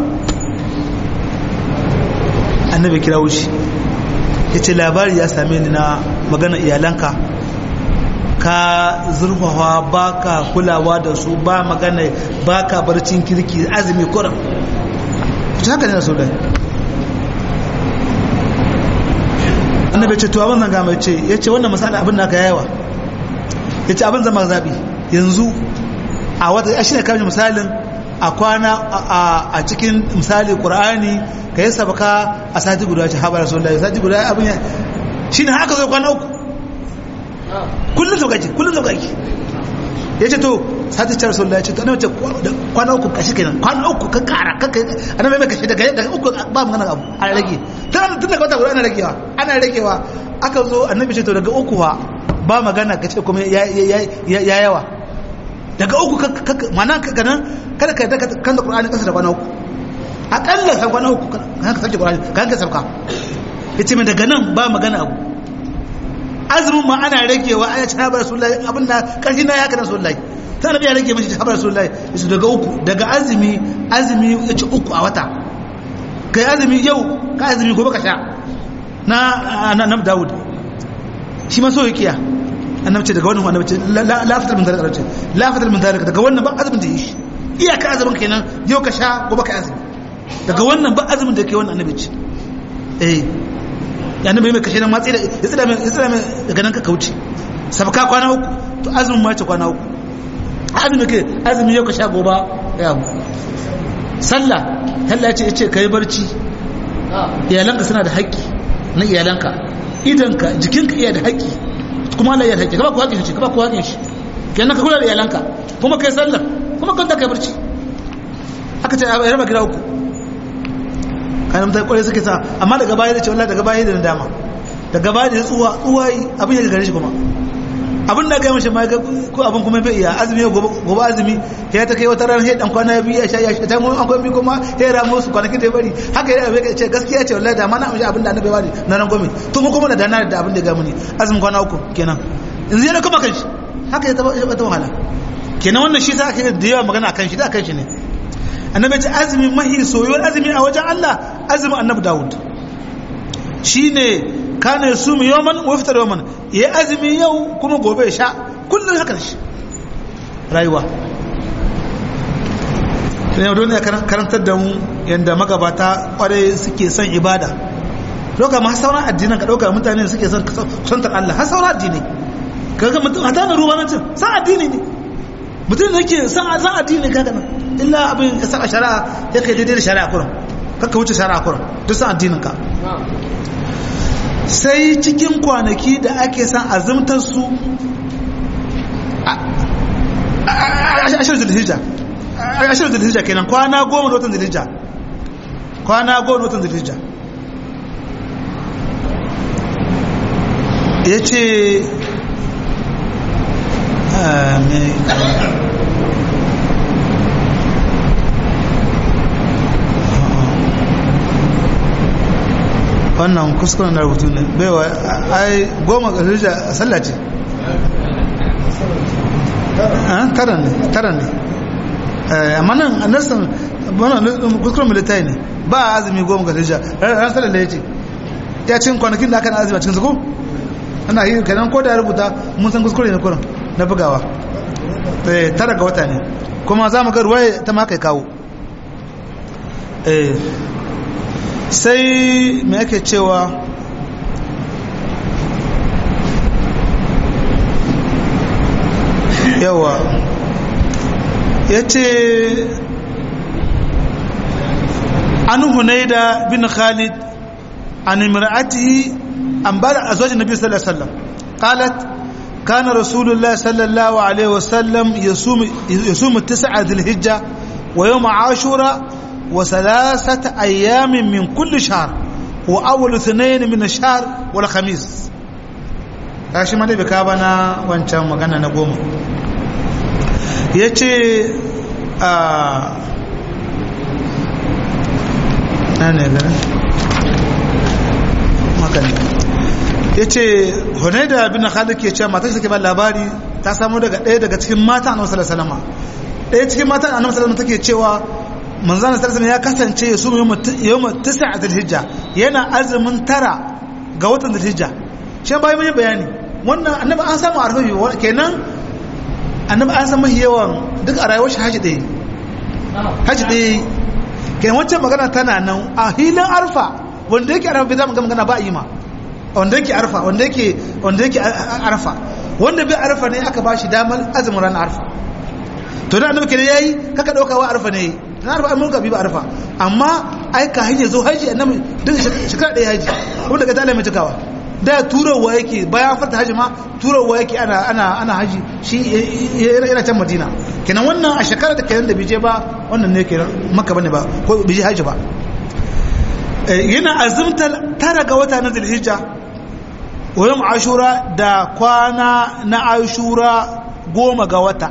annabi kira wushi yace labari ya same ni na magana iyalanka ka zurfafa baka kulawa da su ba magana baka barcin kirki azumi kuran haka ne na so dai annabi ce to abin zan gama ce ya ce wannan misali abin da aka yawa ya ce abin zama zaɓi yanzu a wata ya shi ne kamar misalin a kwana a cikin misali ƙur'ani ka yi sabaka a sati guda ce haɓar rasu lai sati guda abin ya shi ne haka zai kwana uku kullum saukaki kullum saukaki ya ce to sati ce rasu lai ce to ce kwana uku kashi kenan kwana uku ka kara ka kai annabi mai kashi daga uku ba mu abu a rage tun daga wata guda ana ragewa ana ragewa aka zo annabi ce to daga uku wa ba magana ka ce kuma ya yawa daga uku mana ka ganin kada ka daga kan da qur'ani kasa da kwana uku akalla san kwana uku kan ka sauke qur'ani kan ka sauka yace min daga nan ba magana abu azumin ma ana ragewa aya ce habar rasulullahi abin da karfi na ya kana rasulullahi ta annabi ya rage mashi habar rasulullahi yace daga uku daga azumi azumi yace uku a wata kai azumi yau ka azumi gobe ka sha na annabi Dawud shi ma so yakiya annabi ce daga wannan annabi ce la fatar min zalika ce la fatar min zalika daga wannan ba azumin da yi shi iyaka azumin kenan yau ka sha gobe ka azumi daga wannan ba azumin da ke wannan annabi ce eh ya annabi mai kashe nan matsi da ya tsira mai ya tsira mai daga nan ka kauce sabka kwana uku to azumin ma ce kwana uku azumi ke azumi yau ka sha gobe ya mu sallah Allah ce ce kai barci iyalanka suna da haƙƙi na iyalanka idanka jikinka iya da haƙƙi kuma Allah ya da haƙƙi ka ba ku haƙƙin shi ka ba ku haƙƙin shi kenan ka kula da iyalanka kuma kai sallah kuma kanta kai barci aka ce a raba gida uku kayan mutane kwarai suke sa amma daga baya da ce wallahi daga baya da dama daga baya da tsuwa tsuwa abin ya gare shi kuma abin da gaya mashi ma ko abin kuma bai iya azumi gobe azumi ya ta kai wata ran sai dan kwana biyu ya sha ya sha ta mun an kwami kuma ya ramu su kwanaki da bari haka ya bai ce gaskiya ce wallahi da ma na amshi abin da annabi wani na ran gomi to mu kuma da dana da abin da ga muni azumin kwana uku kenan yanzu yana kuma kan shi haka ya taba ta wahala kenan wannan shi sa ake da yawa magana akan shi da akan shi ne annabi ce azumi mahi soyuwar azumi a wajen Allah azumin annabi Dawud shine kana yasumu yawman wa yaftar yawman yayi azumi yau kuma gobe ya sha kullun haka shi rayuwa sai yau dole karantar da mu yanda magabata kware suke son ibada doka ma sauran addinan ka dauka mutane suke son kusantar Allah har sauran addini kaga mutum hata na ruwa nan san addini ne mutum da yake san san addini kaga nan illa abin ya saka shari'a ya kai daidai da shari'a kurum kakka wuce shari'a kurum duk san addinin ka sai cikin kwanaki da ake san azumtar su ashirin zulhijja ashirin zulhijja kenan kwana goma da watan zulhijja kwana goma da watan zulhijja ya ce wannan kuskuren na rubutu ne baiwa ai goma ga zulhijja sallah ce tara ne tara ne amma nan a nasan kuskuren militai ne ba a azumi goma ga hijja ran salar da ya ce ya cin kwanakin da aka na azumi a cikin suku ana yi kenan ko da ya rubuta mun san kuskure ne kurin na bugawa tara ga wata ne kuma za mu ga ruwaya ta ma kai kawo sai me ake cewa yawa ya ce an hunaida bin khalid an imra'atihi an bada azwajin nabi sallallahu alaihi wasallam qalat كان رسول الله صلى الله عليه وسلم يصوم يصوم التسعة ذي الحجة ويوم عاشوراء وثلاثة أيام من كل شهر وأول اثنين من الشهر والخميس kashi ma dai bai kawo bana wancan magana na goma ya ce a na ne gani makani ya ce hunaida bin khalid ke cewa matar take ba labari ta samu daga ɗaya daga cikin mata annabi sallallahu alaihi wasallam ɗaya cikin mata annabi sallallahu alaihi take cewa manzon sallallahu ya kasance ya sumu yawma tis'a dhulhijja yana azumin tara ga watan dhulhijja shi bai mai bayani wannan annabi an samu arfafi kenan annabi an samu yawan duk a rayuwar shi haji ɗaya haji ɗaya kenan wancan magana tana nan a hilin arfa wanda yake arfa bai zama magana ba a yi ma wanda yake arfa wanda yake wanda yake arfa wanda bai arfa ne aka bashi damar azumin ran arfa to da annabi kenan yayi kaka dauka wa arfa ne na arfa mun ka bi ba arfa amma ai ka hije zo haji annabi duk shekara ɗaya haji wanda ka tale mai cikawa da turawa yake bayan fata haji ma turawa yake ana ana ana haji shi yana can madina kenan wannan a shekara da kenan da bije ba wannan ne kenan makka bane ba ko bije haji ba yana azumta tara ga wata na zulhijja wayan ashura da kwana na ashura goma ga wata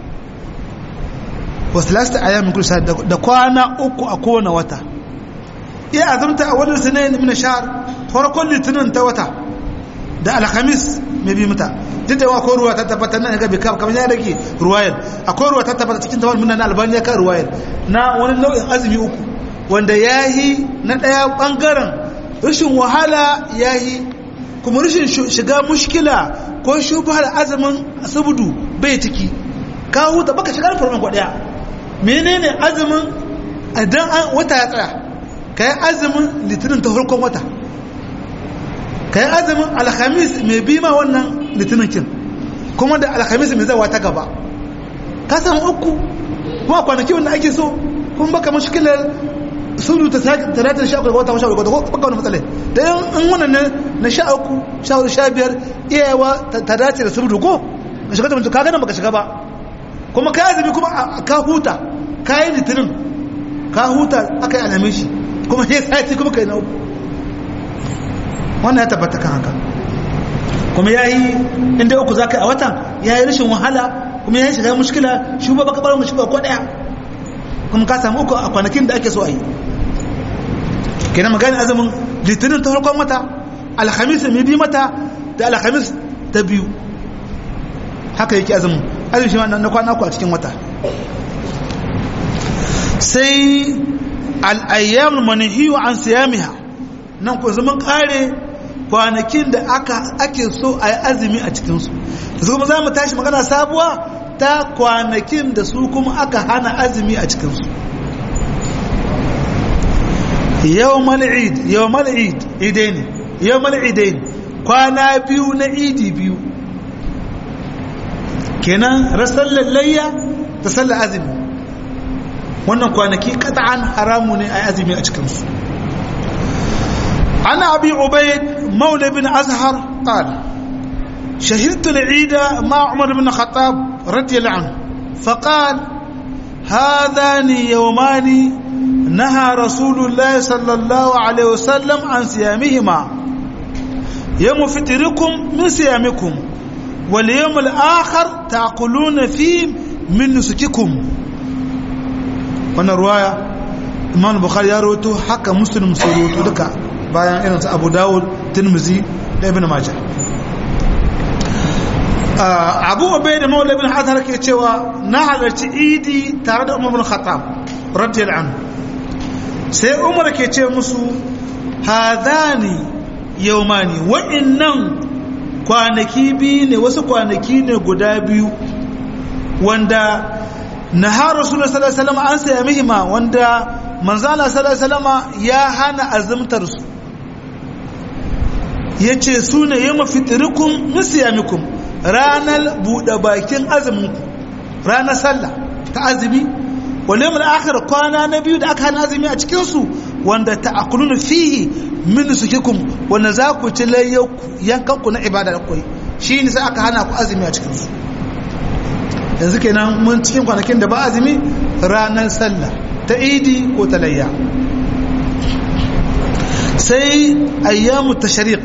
wasu lasta a yamin kusa da kwana uku a kowane wata iya azumta a wadda sanayin mina shahar farkon litinin ta wata da alhamis mai bi mata duk da akwai ruwa ta tabbata nan ga bikam kamar ya rage ruwayar akwai ruwa ta tabbata cikin tawar minna na albani kan ruwayar na wani nau'in azumi uku wanda ya yi na ɗaya ɓangaren rashin wahala ya yi kuma rashin shiga mushkila ko shubhar azumin sabudu bai ciki ka huta baka shiga farman kwaɗaya menene azumin idan wata ya tsaya ka yi azumin litinin ta farkon wata ka yi azumin alhamis mai bi ma wannan litinin kin kuma da alhamis mai zawa ta gaba ka samu uku kuma kwanaki wanda ake so kuma baka mushkilar sudu ta talatin sha uku wata sha uku ko baka wani matsala da in wannan ne na sha uku sha hudu sha biyar iyayewa ta dace da sudu ko na shiga ta mutu ka gana baka shiga ba kuma ka azumi kuma ka huta ka yi litinin ka huta aka yi alamin shi kuma sai sati kuma ka yi na uku wannan ya tabbata kan haka kuma ya yi inda uku za ka yi a watan ya yi rashin wahala kuma ya yi shiga mushkila shi ba baka bar mushkila ko daya kuma ka samu uku a kwanakin da ake so a yi kenan magani azumin litinin ta farkon wata alhamis mai bi mata da alhamis ta biyu haka yake azumin azumin shi na kwana ku a cikin wata sai al'ayyam manihiyu an siyamiha nan ku zaman kare kwanakin da aka ake so a yi azumi a cikinsu su kuma za mu tashi magana sabuwa ta kwanakin da su kuma aka hana azumi a cikinsu yau mal'id yau mal'id idai ne yau mal'idai kwana biyu na idi biyu kenan rasar lallayya da sallar azumi wannan kwanaki kata'an haramu ne a azumi a cikinsu ana abi ubaid maula bin azhar qal شهدت العيد مع عمر بن الخطاب رضي الله عنه فقال هذان يومان نهى رسول الله صلى الله عليه وسلم عن صيامهما يوم فطركم من صيامكم واليوم الآخر تأكلون فيه من نسككم wannan ruwaya imam bukhari ya rawaito haka muslim sai rawaito duka bayan irin su abu dawud tirmizi da ibn majah abu obai da maula bin hatar ke cewa na halarci idi tare da umar bin khattab radiyal anhu sai umar ke ce musu hadani yaumani wa'annan kwanaki biyu ne wasu kwanaki ne guda biyu wanda nahar rasulullah sallallahu alaihi wasallam an saya mihima wanda manzala sallallahu alaihi wasallam ya hana azumtar su yace su ne yawma fitrikum min siyamikum ranar buɗe bakin azuminku ranar sallah ta azumi wale mu akhir kwana na biyu da aka hana azumi a cikin su wanda ta'kuluna fihi min sukikum wanda za ku ci layyanku yankanku na ibada da koyi shi ne sai aka hana ku azumi a cikin su yanzu kenan mun cikin kwanakin da ba azumi ranar sallah ta idi ko ta layya sai ayyamu tashriq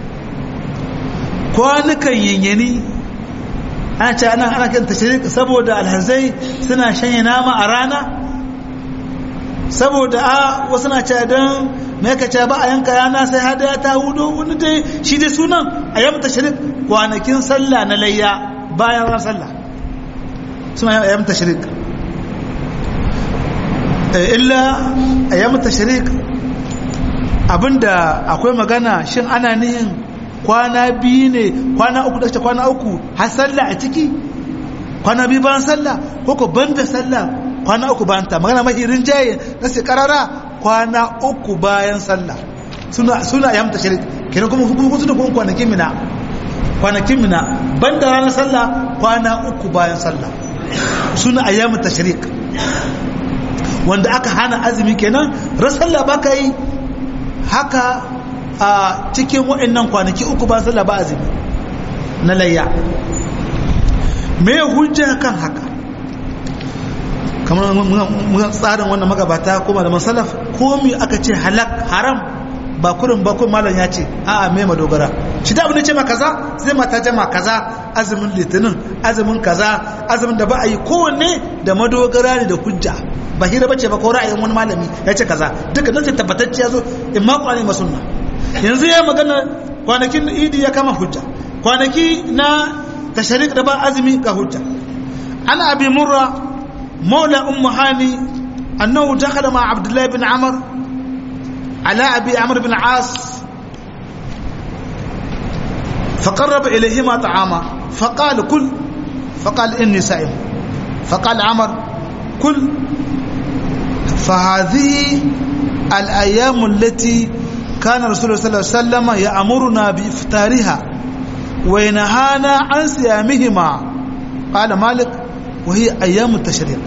kwanukan yanyani ana ce ana ana kan tashrik saboda alhazai suna shanye nama a rana saboda a wasu na ce don mai ka ce ba a yanka yana sai hada ta hudu wani dai shi dai sunan a yamma tashrik kwanakin sallah na layya bayan ran sallah suna a yamma tashrik illa a yamma tashrik abinda akwai magana shin ana nihin kwana biyu ne kwana uku da kwana uku har sallah a ciki kwana biyu bayan sallah ko ko banda sallah kwana uku bayan ta magana mahi rinjaye na sai karara kwana uku bayan sallah suna suna ya mata shirik kenan kuma kuma suna kuma kwanakin mina kwanakin mina banda ranar sallah kwana uku bayan sallah suna ayyamu tashrik wanda aka hana azumi kenan ran sallah baka yi haka a cikin waɗannan kwanaki uku ba sallah ba azumi na layya me hujja kan haka kamar mun tsarin wannan magabata kuma da masalaf komi aka ce halak haram ba kurin ba kun malam ya ce a'a me madogara shi da abin da ce ma kaza sai mata jama kaza azumin litinin azumin kaza azumin da ba a yi kowanne da madogara ne da hujja ba hira bace ba ko ra'ayin wani malami ya ce kaza duka nan sai tabbatacce ya zo in ma kwani masunna yanzu ya magana kwanakin idi ya kama hujja kwanaki na tasharik da ba azumi ga hujja ana abi murra maula ummu hani annahu dakhala ma abdullahi bin amr ala abi amr bin as فقرب إليهما طعاما فقال كل فقال إني سائم فقال عمر كل فهذه الأيام التي كان رسول الله صلى الله عليه وسلم يأمرنا بإفطارها وينهانا عن صيامهما قال مالك وهي أيام التشريق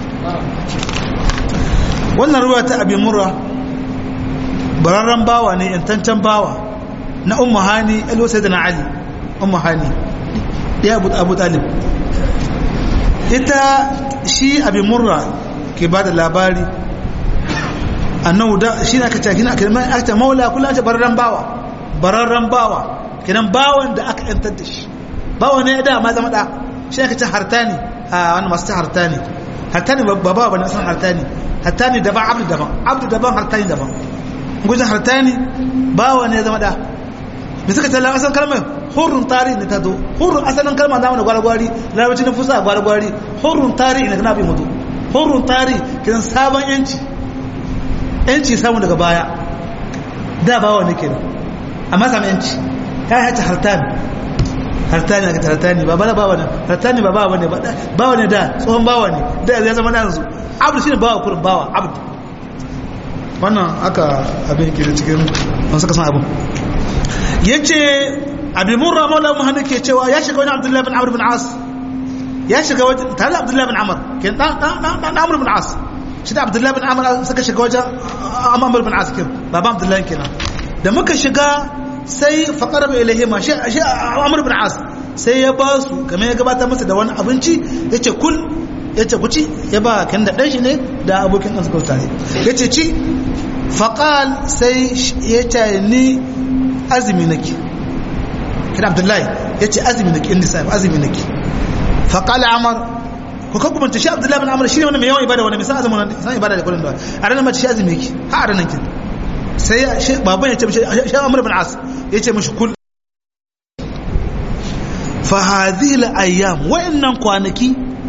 wannan ruwa ta abi murra bararren bawa ne yantancen bawa na ummu hani alo sai da na ali ummu hani ya abu abu talib ita shi abi murra ke ba da labari annahu da shi ne aka ce kina aka mai aka maula kula ta bararren bawa bararren bawa kinan bawan da aka yantar da shi bawa ne da ma zama da shi aka ce hartani a wannan masu ta hartani hartani ba bawa bane san hartani hartani daban abdu daban abdu daban hartani daban gujin hartani bawa ne zama da bi suka talla asan kalmar hurrun tarihi ne ta zo hurrun asalin kalmar da wani gwargwari larabci na fusa gwargwari hurrun tarihi ne kana bi mutu hurrun tarihi kinan sabon yanci yanci samu daga baya da bawa ne kenan amma samu yanci ta yi hata hartani hartani aka hartani ba bala bawa ne hartani ba bawa ne bawa ne da tsohon bawa ne da ya zama yanzu abdu shine bawa kurin bawa abdu wannan aka abin ke da cikin wani suka san abin ya ce abin murra maula muhammadu ke cewa ya shiga wani abdullahi bin amur bin as ya shiga wajen tare da abdullahi bin amur ke dan amur bin as shi da abdullahi bin amur suka shiga wajen amur bin as kin baban abdullahi kenan da muka shiga sai faƙar bai ilahi ma shi amur bin as sai ya ba su kamar ya gabatar masa da wani abinci ya ce kul ya ce kuci ya ba kan da ɗan shi ne da abokin ɗan suka tare ya ce ci faƙal sai ya ce ni azumi nake kina abdullahi ya ce azumi nake inda sai azumi nake faƙal amar ko ka kuma shi abdullahi bin amar shi ne wani mai yawan ibada wani mai san azumin wani san ibada da kullum da a ranar mace shi azumi yake ha a ranar kin sai baban ya ce mishi shi amur bin as ya ce mishi kul fa hadhihi al-ayyam wa'annan kwanaki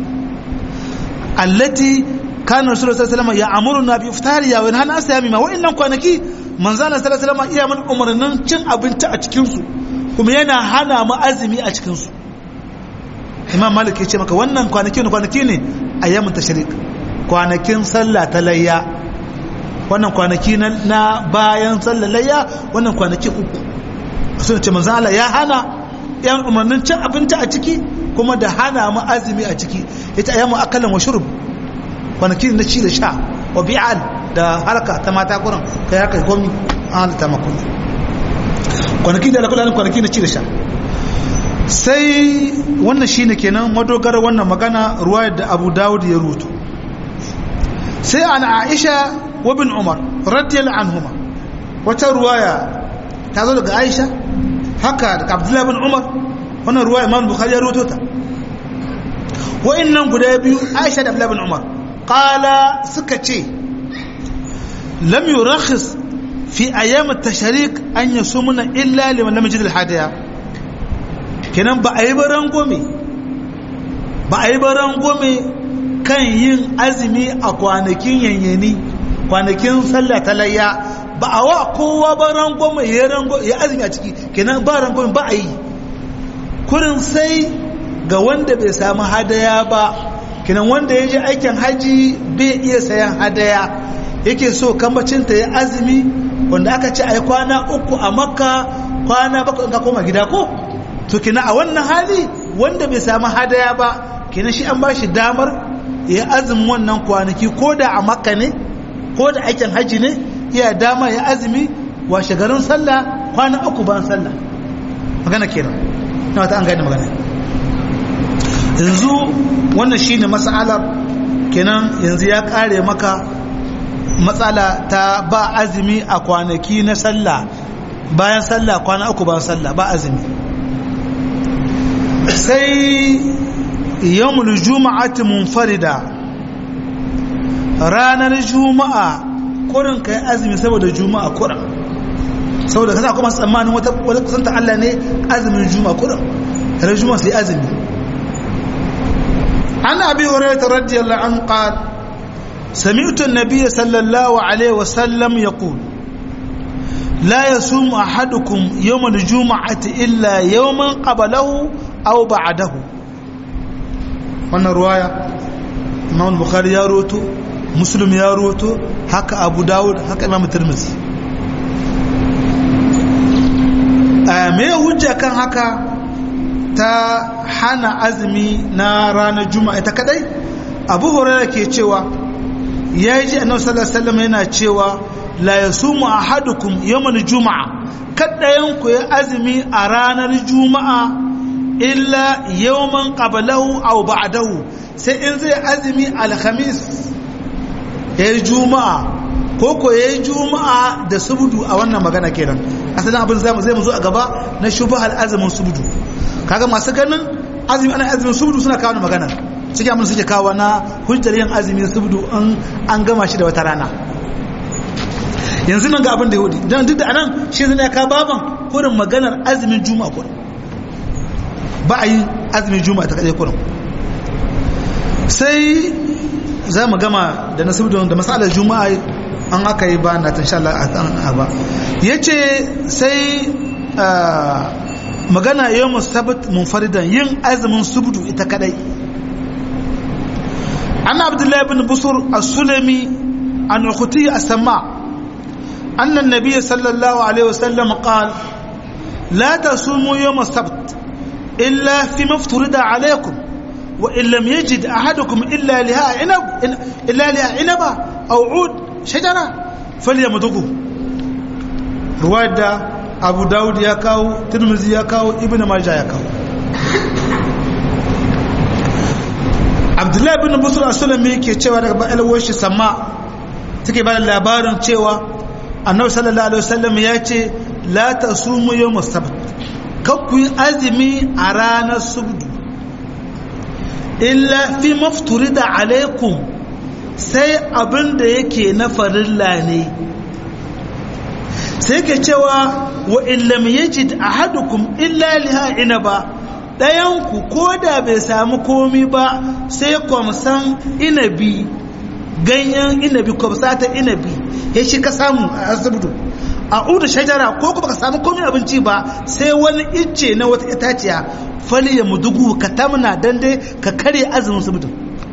allati kana rasulullahi sallallahu alaihi wasallam ya'muruna bi iftariya wa yanhana asiyami ma wa'annan kwanaki manzo Allah sallallahu alaihi wasallam iya mun umarnin cin abinci a cikin su kuma yana hana mu azumi a cikin su imam malik ya ce maka wannan kwanaki ne kwanaki ne ayyamun tashrik kwanakin sallah ta layya wannan kwanaki na bayan sallah layya wannan kwanaki uku sun ce manzo Allah ya hana yan umarnin cin abinci a ciki kuma da hana mu azumi a ciki ita ayyamu akalan wa shurb kwanaki na ci da sha wa bi'al da harka ta mata kuran kai haka komi an halitta maka kwanaki da alakulan kwanaki na ci da sha sai wannan shine kenan madogar wannan magana ruwayar da abu dawud ya rutu sai an aisha wa bin umar radiyallahu anhuma wata ruwaya ta zo daga aisha haka daga abdullahi bin umar wannan ruwaya imam bukhari ya rutu ta wa'annan guda biyu aisha da abdullahi bin umar qala suka ce lam yurakhis fi ayyam at-tashrik an yasumuna illa liman lam yajid al-hadiya kenan ba a yi baran gome ba a yi baran gome kan yin azumi a kwanakin yanyani kwanakin sallah ta layya ba a wa kowa baran gome ya azumi a ciki kenan ba ran gome ba a yi kurin sai ga wanda bai samu hadaya ba kenan wanda ya je aikin haji bai iya sayan hadaya yake so kambacinta ya azumi wanda aka ce a yi kwana uku a makka kwana bakwai ka koma gida ko to kina a wannan hali wanda bai samu hadaya ba kina shi an ba shi damar ya azumin wannan kwanaki ko da a makka ne ko da aikin hajji ne iya dama ya azumi washe garin sallah kwana uku ban sallah magana kenan na wata an gane magana yanzu wannan shine mas'alar kenan yanzu ya kare maka matsala ta ba azumi a kwanaki na sallah bayan sallah kwana uku ban sallah ba azumi sai yawmul juma'ati munfarida ranar juma'a kurin kai azumi saboda juma'a kurin saboda kasa kuma tsammanin wata wata kusanta Allah ne azumin juma'a kurin ranar juma'a sai azumi an abi hurairah radiyallahu anhu qala سمعت النبي صلى الله عليه وسلم يقول لا يصوم أحدكم يوم الجمعة إلا يوما قبله أو بعده wannan ruwaya imam bukhari ya roto muslim ya roto haka abu dawud haka imam tirmidhi me hujja kan haka ta hana azumi na ranar juma'a ita kadai abu hurairah ke cewa ya ji annabi sallallahu alaihi wasallam yana cewa la yasumu ahadukum yawmal juma'a kaddayan ku ya azumi a ranar juma'a illa yawman qablahu aw ba'dahu sai in zai azumi alhamis ya yi juma'a ko ko ya yi juma'a da subudu a wannan magana kenan asalin abin zai mu zo a gaba na shubhal azumin subudu kaga masu ganin azumi ana azumin subudu suna kawo magana suke abin suke kawo na hujjar yin azumin subudu in an gama shi da wata rana yanzu nan ga abin da yahudi don duk da anan shi zai ya kawo baban kurin maganar azumin juma'a kurin ba a yi azumin juma'a ta kaɗai kurin sai za mu gama da nasibu da masalar juma'a an aka yi ba na tun sha Allah a ba ya ce sai magana yau musabat munfaridan yin azumin subdu ita kadai an abdullahi bin busur as-sulami an ukhti as-sama anna an-nabiy sallallahu alaihi wasallam qala la tasumu yawm as-sabt illa fi mafturida alaykum وإن لم يجد أحدكم إلا لها عنب إلا لها عنبة أو عود شجرة فليمضغه رواية أبو داود يكاو ترمزي يكاو ابن ماجه يكاو Abdullahi bin Busra Sulami yake cewa daga ba alwashi sama take ba labarin cewa Annabi sallallahu alaihi wasallam ya ce la tasumu yawm as-sabt kakku azumi a ranar subdu illa fi mafturida alaikum sai abin da yake na farilla ne sai ke cewa wa illam yajid ahadukum illa liha inaba ɗayanku ko da bai samu komi ba sai kwamsan inabi ganyen inabi kwamsa ta inabi ya shi ka samu a asibiti a uda shajara ko kuma ka samu komi abinci ba sai wani icce na wata itaciya fali ya mudugu ka tamna dan dai ka kare azumin subudin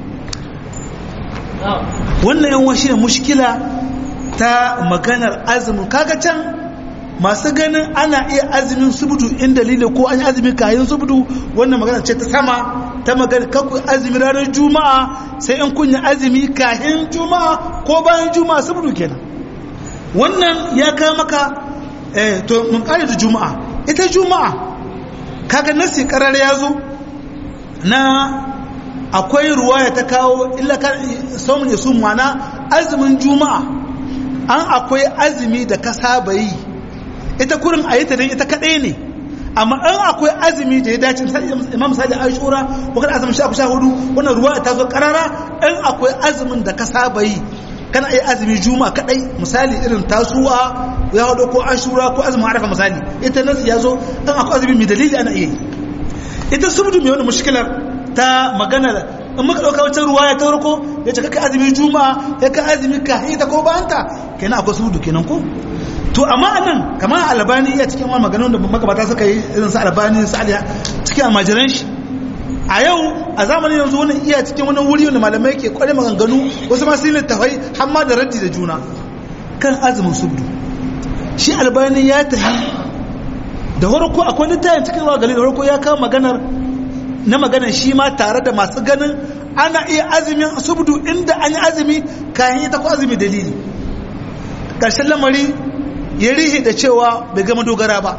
wannan yan shi ne mushkila ta maganar azumin kaga can masu ganin ana iya azumin subudu in dalili ko an yi azumin kayan subudu wannan magana ce ta sama ta magana kakku azumi ranar juma'a sai in kunya azumi kayan juma'a ko bayan juma'a subudu kenan wannan ya kawo maka eh to mun kare da juma'a ita juma'a kaga nasi karar ya zo na akwai ruwaya ta kawo illa kan saumun yasu mana azumin juma'a an akwai azumi da ka saba yi ita kurin a yi ta ita kaɗai ne amma an akwai azumi da ya dace imam sadi ashura ko kada azumin sha sha hudu wannan ruwa ta zo karara an akwai azumin da ka saba yi kana iya azumi juma kadai misali irin tasuwa ya hudu ko ashura ko azumin arafa misali ita nasu ya zo an akwai azumi mai dalili ana iya yi ita subdu mai wani mushkilar ta maganar in muka ɗauka wancan ruwa ya taurako ya ce kaka azumi juma ya ka azumi ka ita ko ba anta kenan akwai subdu kenan ko to amma anan kamar albani ya cikin wani maganin da magabata suka yi irin su albani su aliya cikin almajiran shi a yau a zamanin yanzu wani iya cikin wani wuri wanda malamai ke kware maganganu wasu masu yin littafai har ma da raddi da juna kan azumin subdu shi albani ya tafi da farko akwai littafin cikin ruwa gali da farko ya kawo maganar na maganar shi ma tare da masu ganin ana iya azumin subdu inda an yi azumi kayan ita ko azumi dalili ƙarshen lamari ya rihe da cewa bai gama dogara ba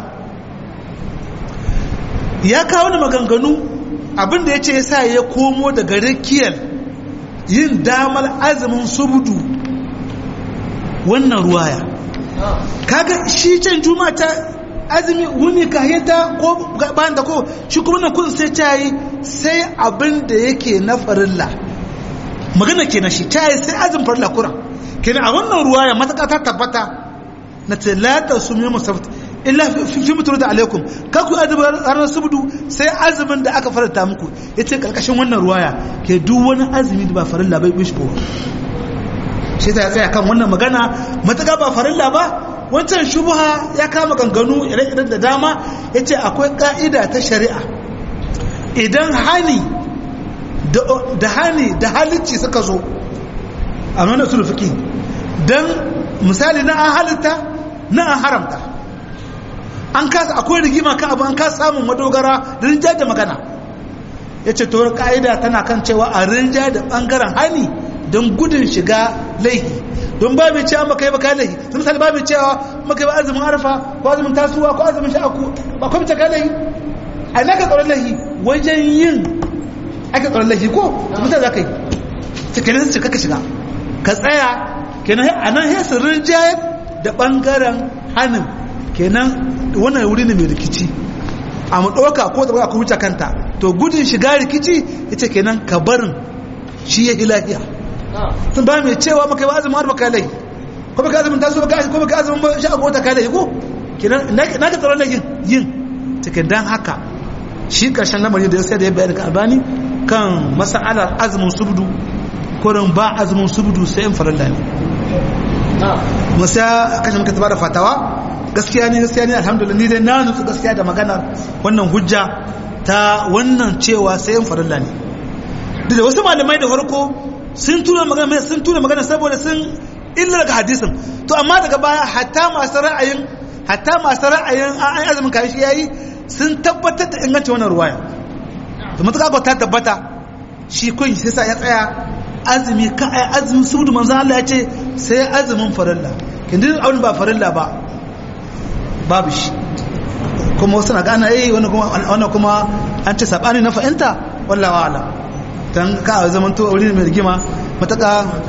ya kawo da maganganu abinda ya ce ya sa ya komo daga rikiyar yin damar azumin subudu wannan ruwaya kaga shi can juma ta azumi wuni kayyata ko bayan da ko shi kuma nan kun sai ta yi sai abin da yake na farilla magana kenan shi ta yi sai azumin farilla kuran kenan a wannan ruwaya mataka ta tabbata na ce lata su mai musaft illa fi mutu da alaikum ka ku azumin ranar subdu sai azumin da aka faranta muku ya ce karkashin wannan ruwaya ke duk wani azumi da ba farilla bai bishi ko shi ta tsaya kan wannan magana mataka ba farilla ba wancan shubha ya kama ganganu ire-iren da dama ya ce akwai ka'ida ta shari'a idan hani da hani da halicci suka zo a nuna sulfiki don misali na an halitta na an haramta an kasa akwai rigima kan abu an kasa samun madogara da rinja da magana ya ce tawar ka'ida tana kan cewa a rinja da bangaren hani don gudun shiga laihi don ba mai cewa maka yi baka laihi sun misali ba mai cewa maka yi ba azumin arafa ko azumin tasuwa ko azumin sha'aku ba kuma cika laihi a ina ka tsoron laihi wajen yin ake tsoron laihi ko su misali za ka yi cikin su ka shiga ka tsaya kenan a nan sai rinjayar da ɓangaren hannun kenan wannan wuri ne mai rikici a mu ɗauka ko da ka wuce kanta to gudun shiga rikici ita kenan ka barin shi ya ilahiya sun ba mai cewa maka ba azumin harba kalai ko baka azumin taso baka ko baka azumin shi a gota kalai ko kenan na ka tsaron da yin yin cikin dan haka shi karshen lamarin da ya sai da ya bayar ka albani kan masa'alar azumin subdu kurin ba azumin subdu sai in farilla ne musa kashe muka taba da fatawa gaskiya ne gaskiya ne alhamdulillah ni dai na nutsu gaskiya da magana wannan hujja ta wannan cewa sai in farilla ne duk da wasu malamai da farko sun tura magana sun tura magana saboda sun illa daga hadisin to amma daga baya hatta masu ra'ayin hatta masu ra'ayin an azumin kayan shi yayi sun tabbatar da ingancin wannan ruwaya to matuƙa ko ta tabbata shi kun sai sa ya tsaya azumi ka ai azumin subudu manzo Allah ya ce sai azumin farilla kindin abin ba farilla ba babu shi kuma wasu na gana eh wannan kuma wannan kuma an ce sabani na fahimta wallahi a'lam dan ka zaman to wuri mai rigima mataka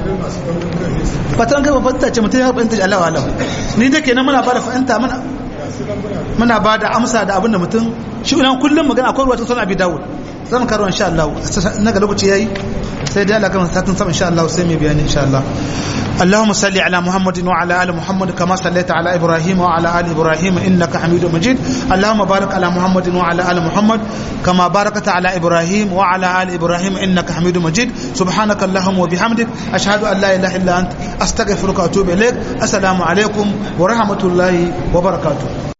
fatan kai fahimta ce mutum ya fahimta Allah wa Allah ni da kenan muna bada fahimta muna muna bada amsa da abinda mutum shi nan kullum magana akwai ruwa ta sunan Abi Dawud zan karo insha Allah na ga lokaci yayi sai dai Allah kan satin sama insha Allah sai mu bayani insha Allah اللهم صل على محمد وعلى ال محمد كما صليت على ابراهيم وعلى ال ابراهيم انك حميد مجيد اللهم بارك على محمد وعلى ال محمد كما باركت على ابراهيم وعلى ال ابراهيم انك حميد مجيد سبحانك اللهم وبحمدك اشهد ان لا اله الا انت استغفرك واتوب اليك السلام عليكم ورحمه الله وبركاته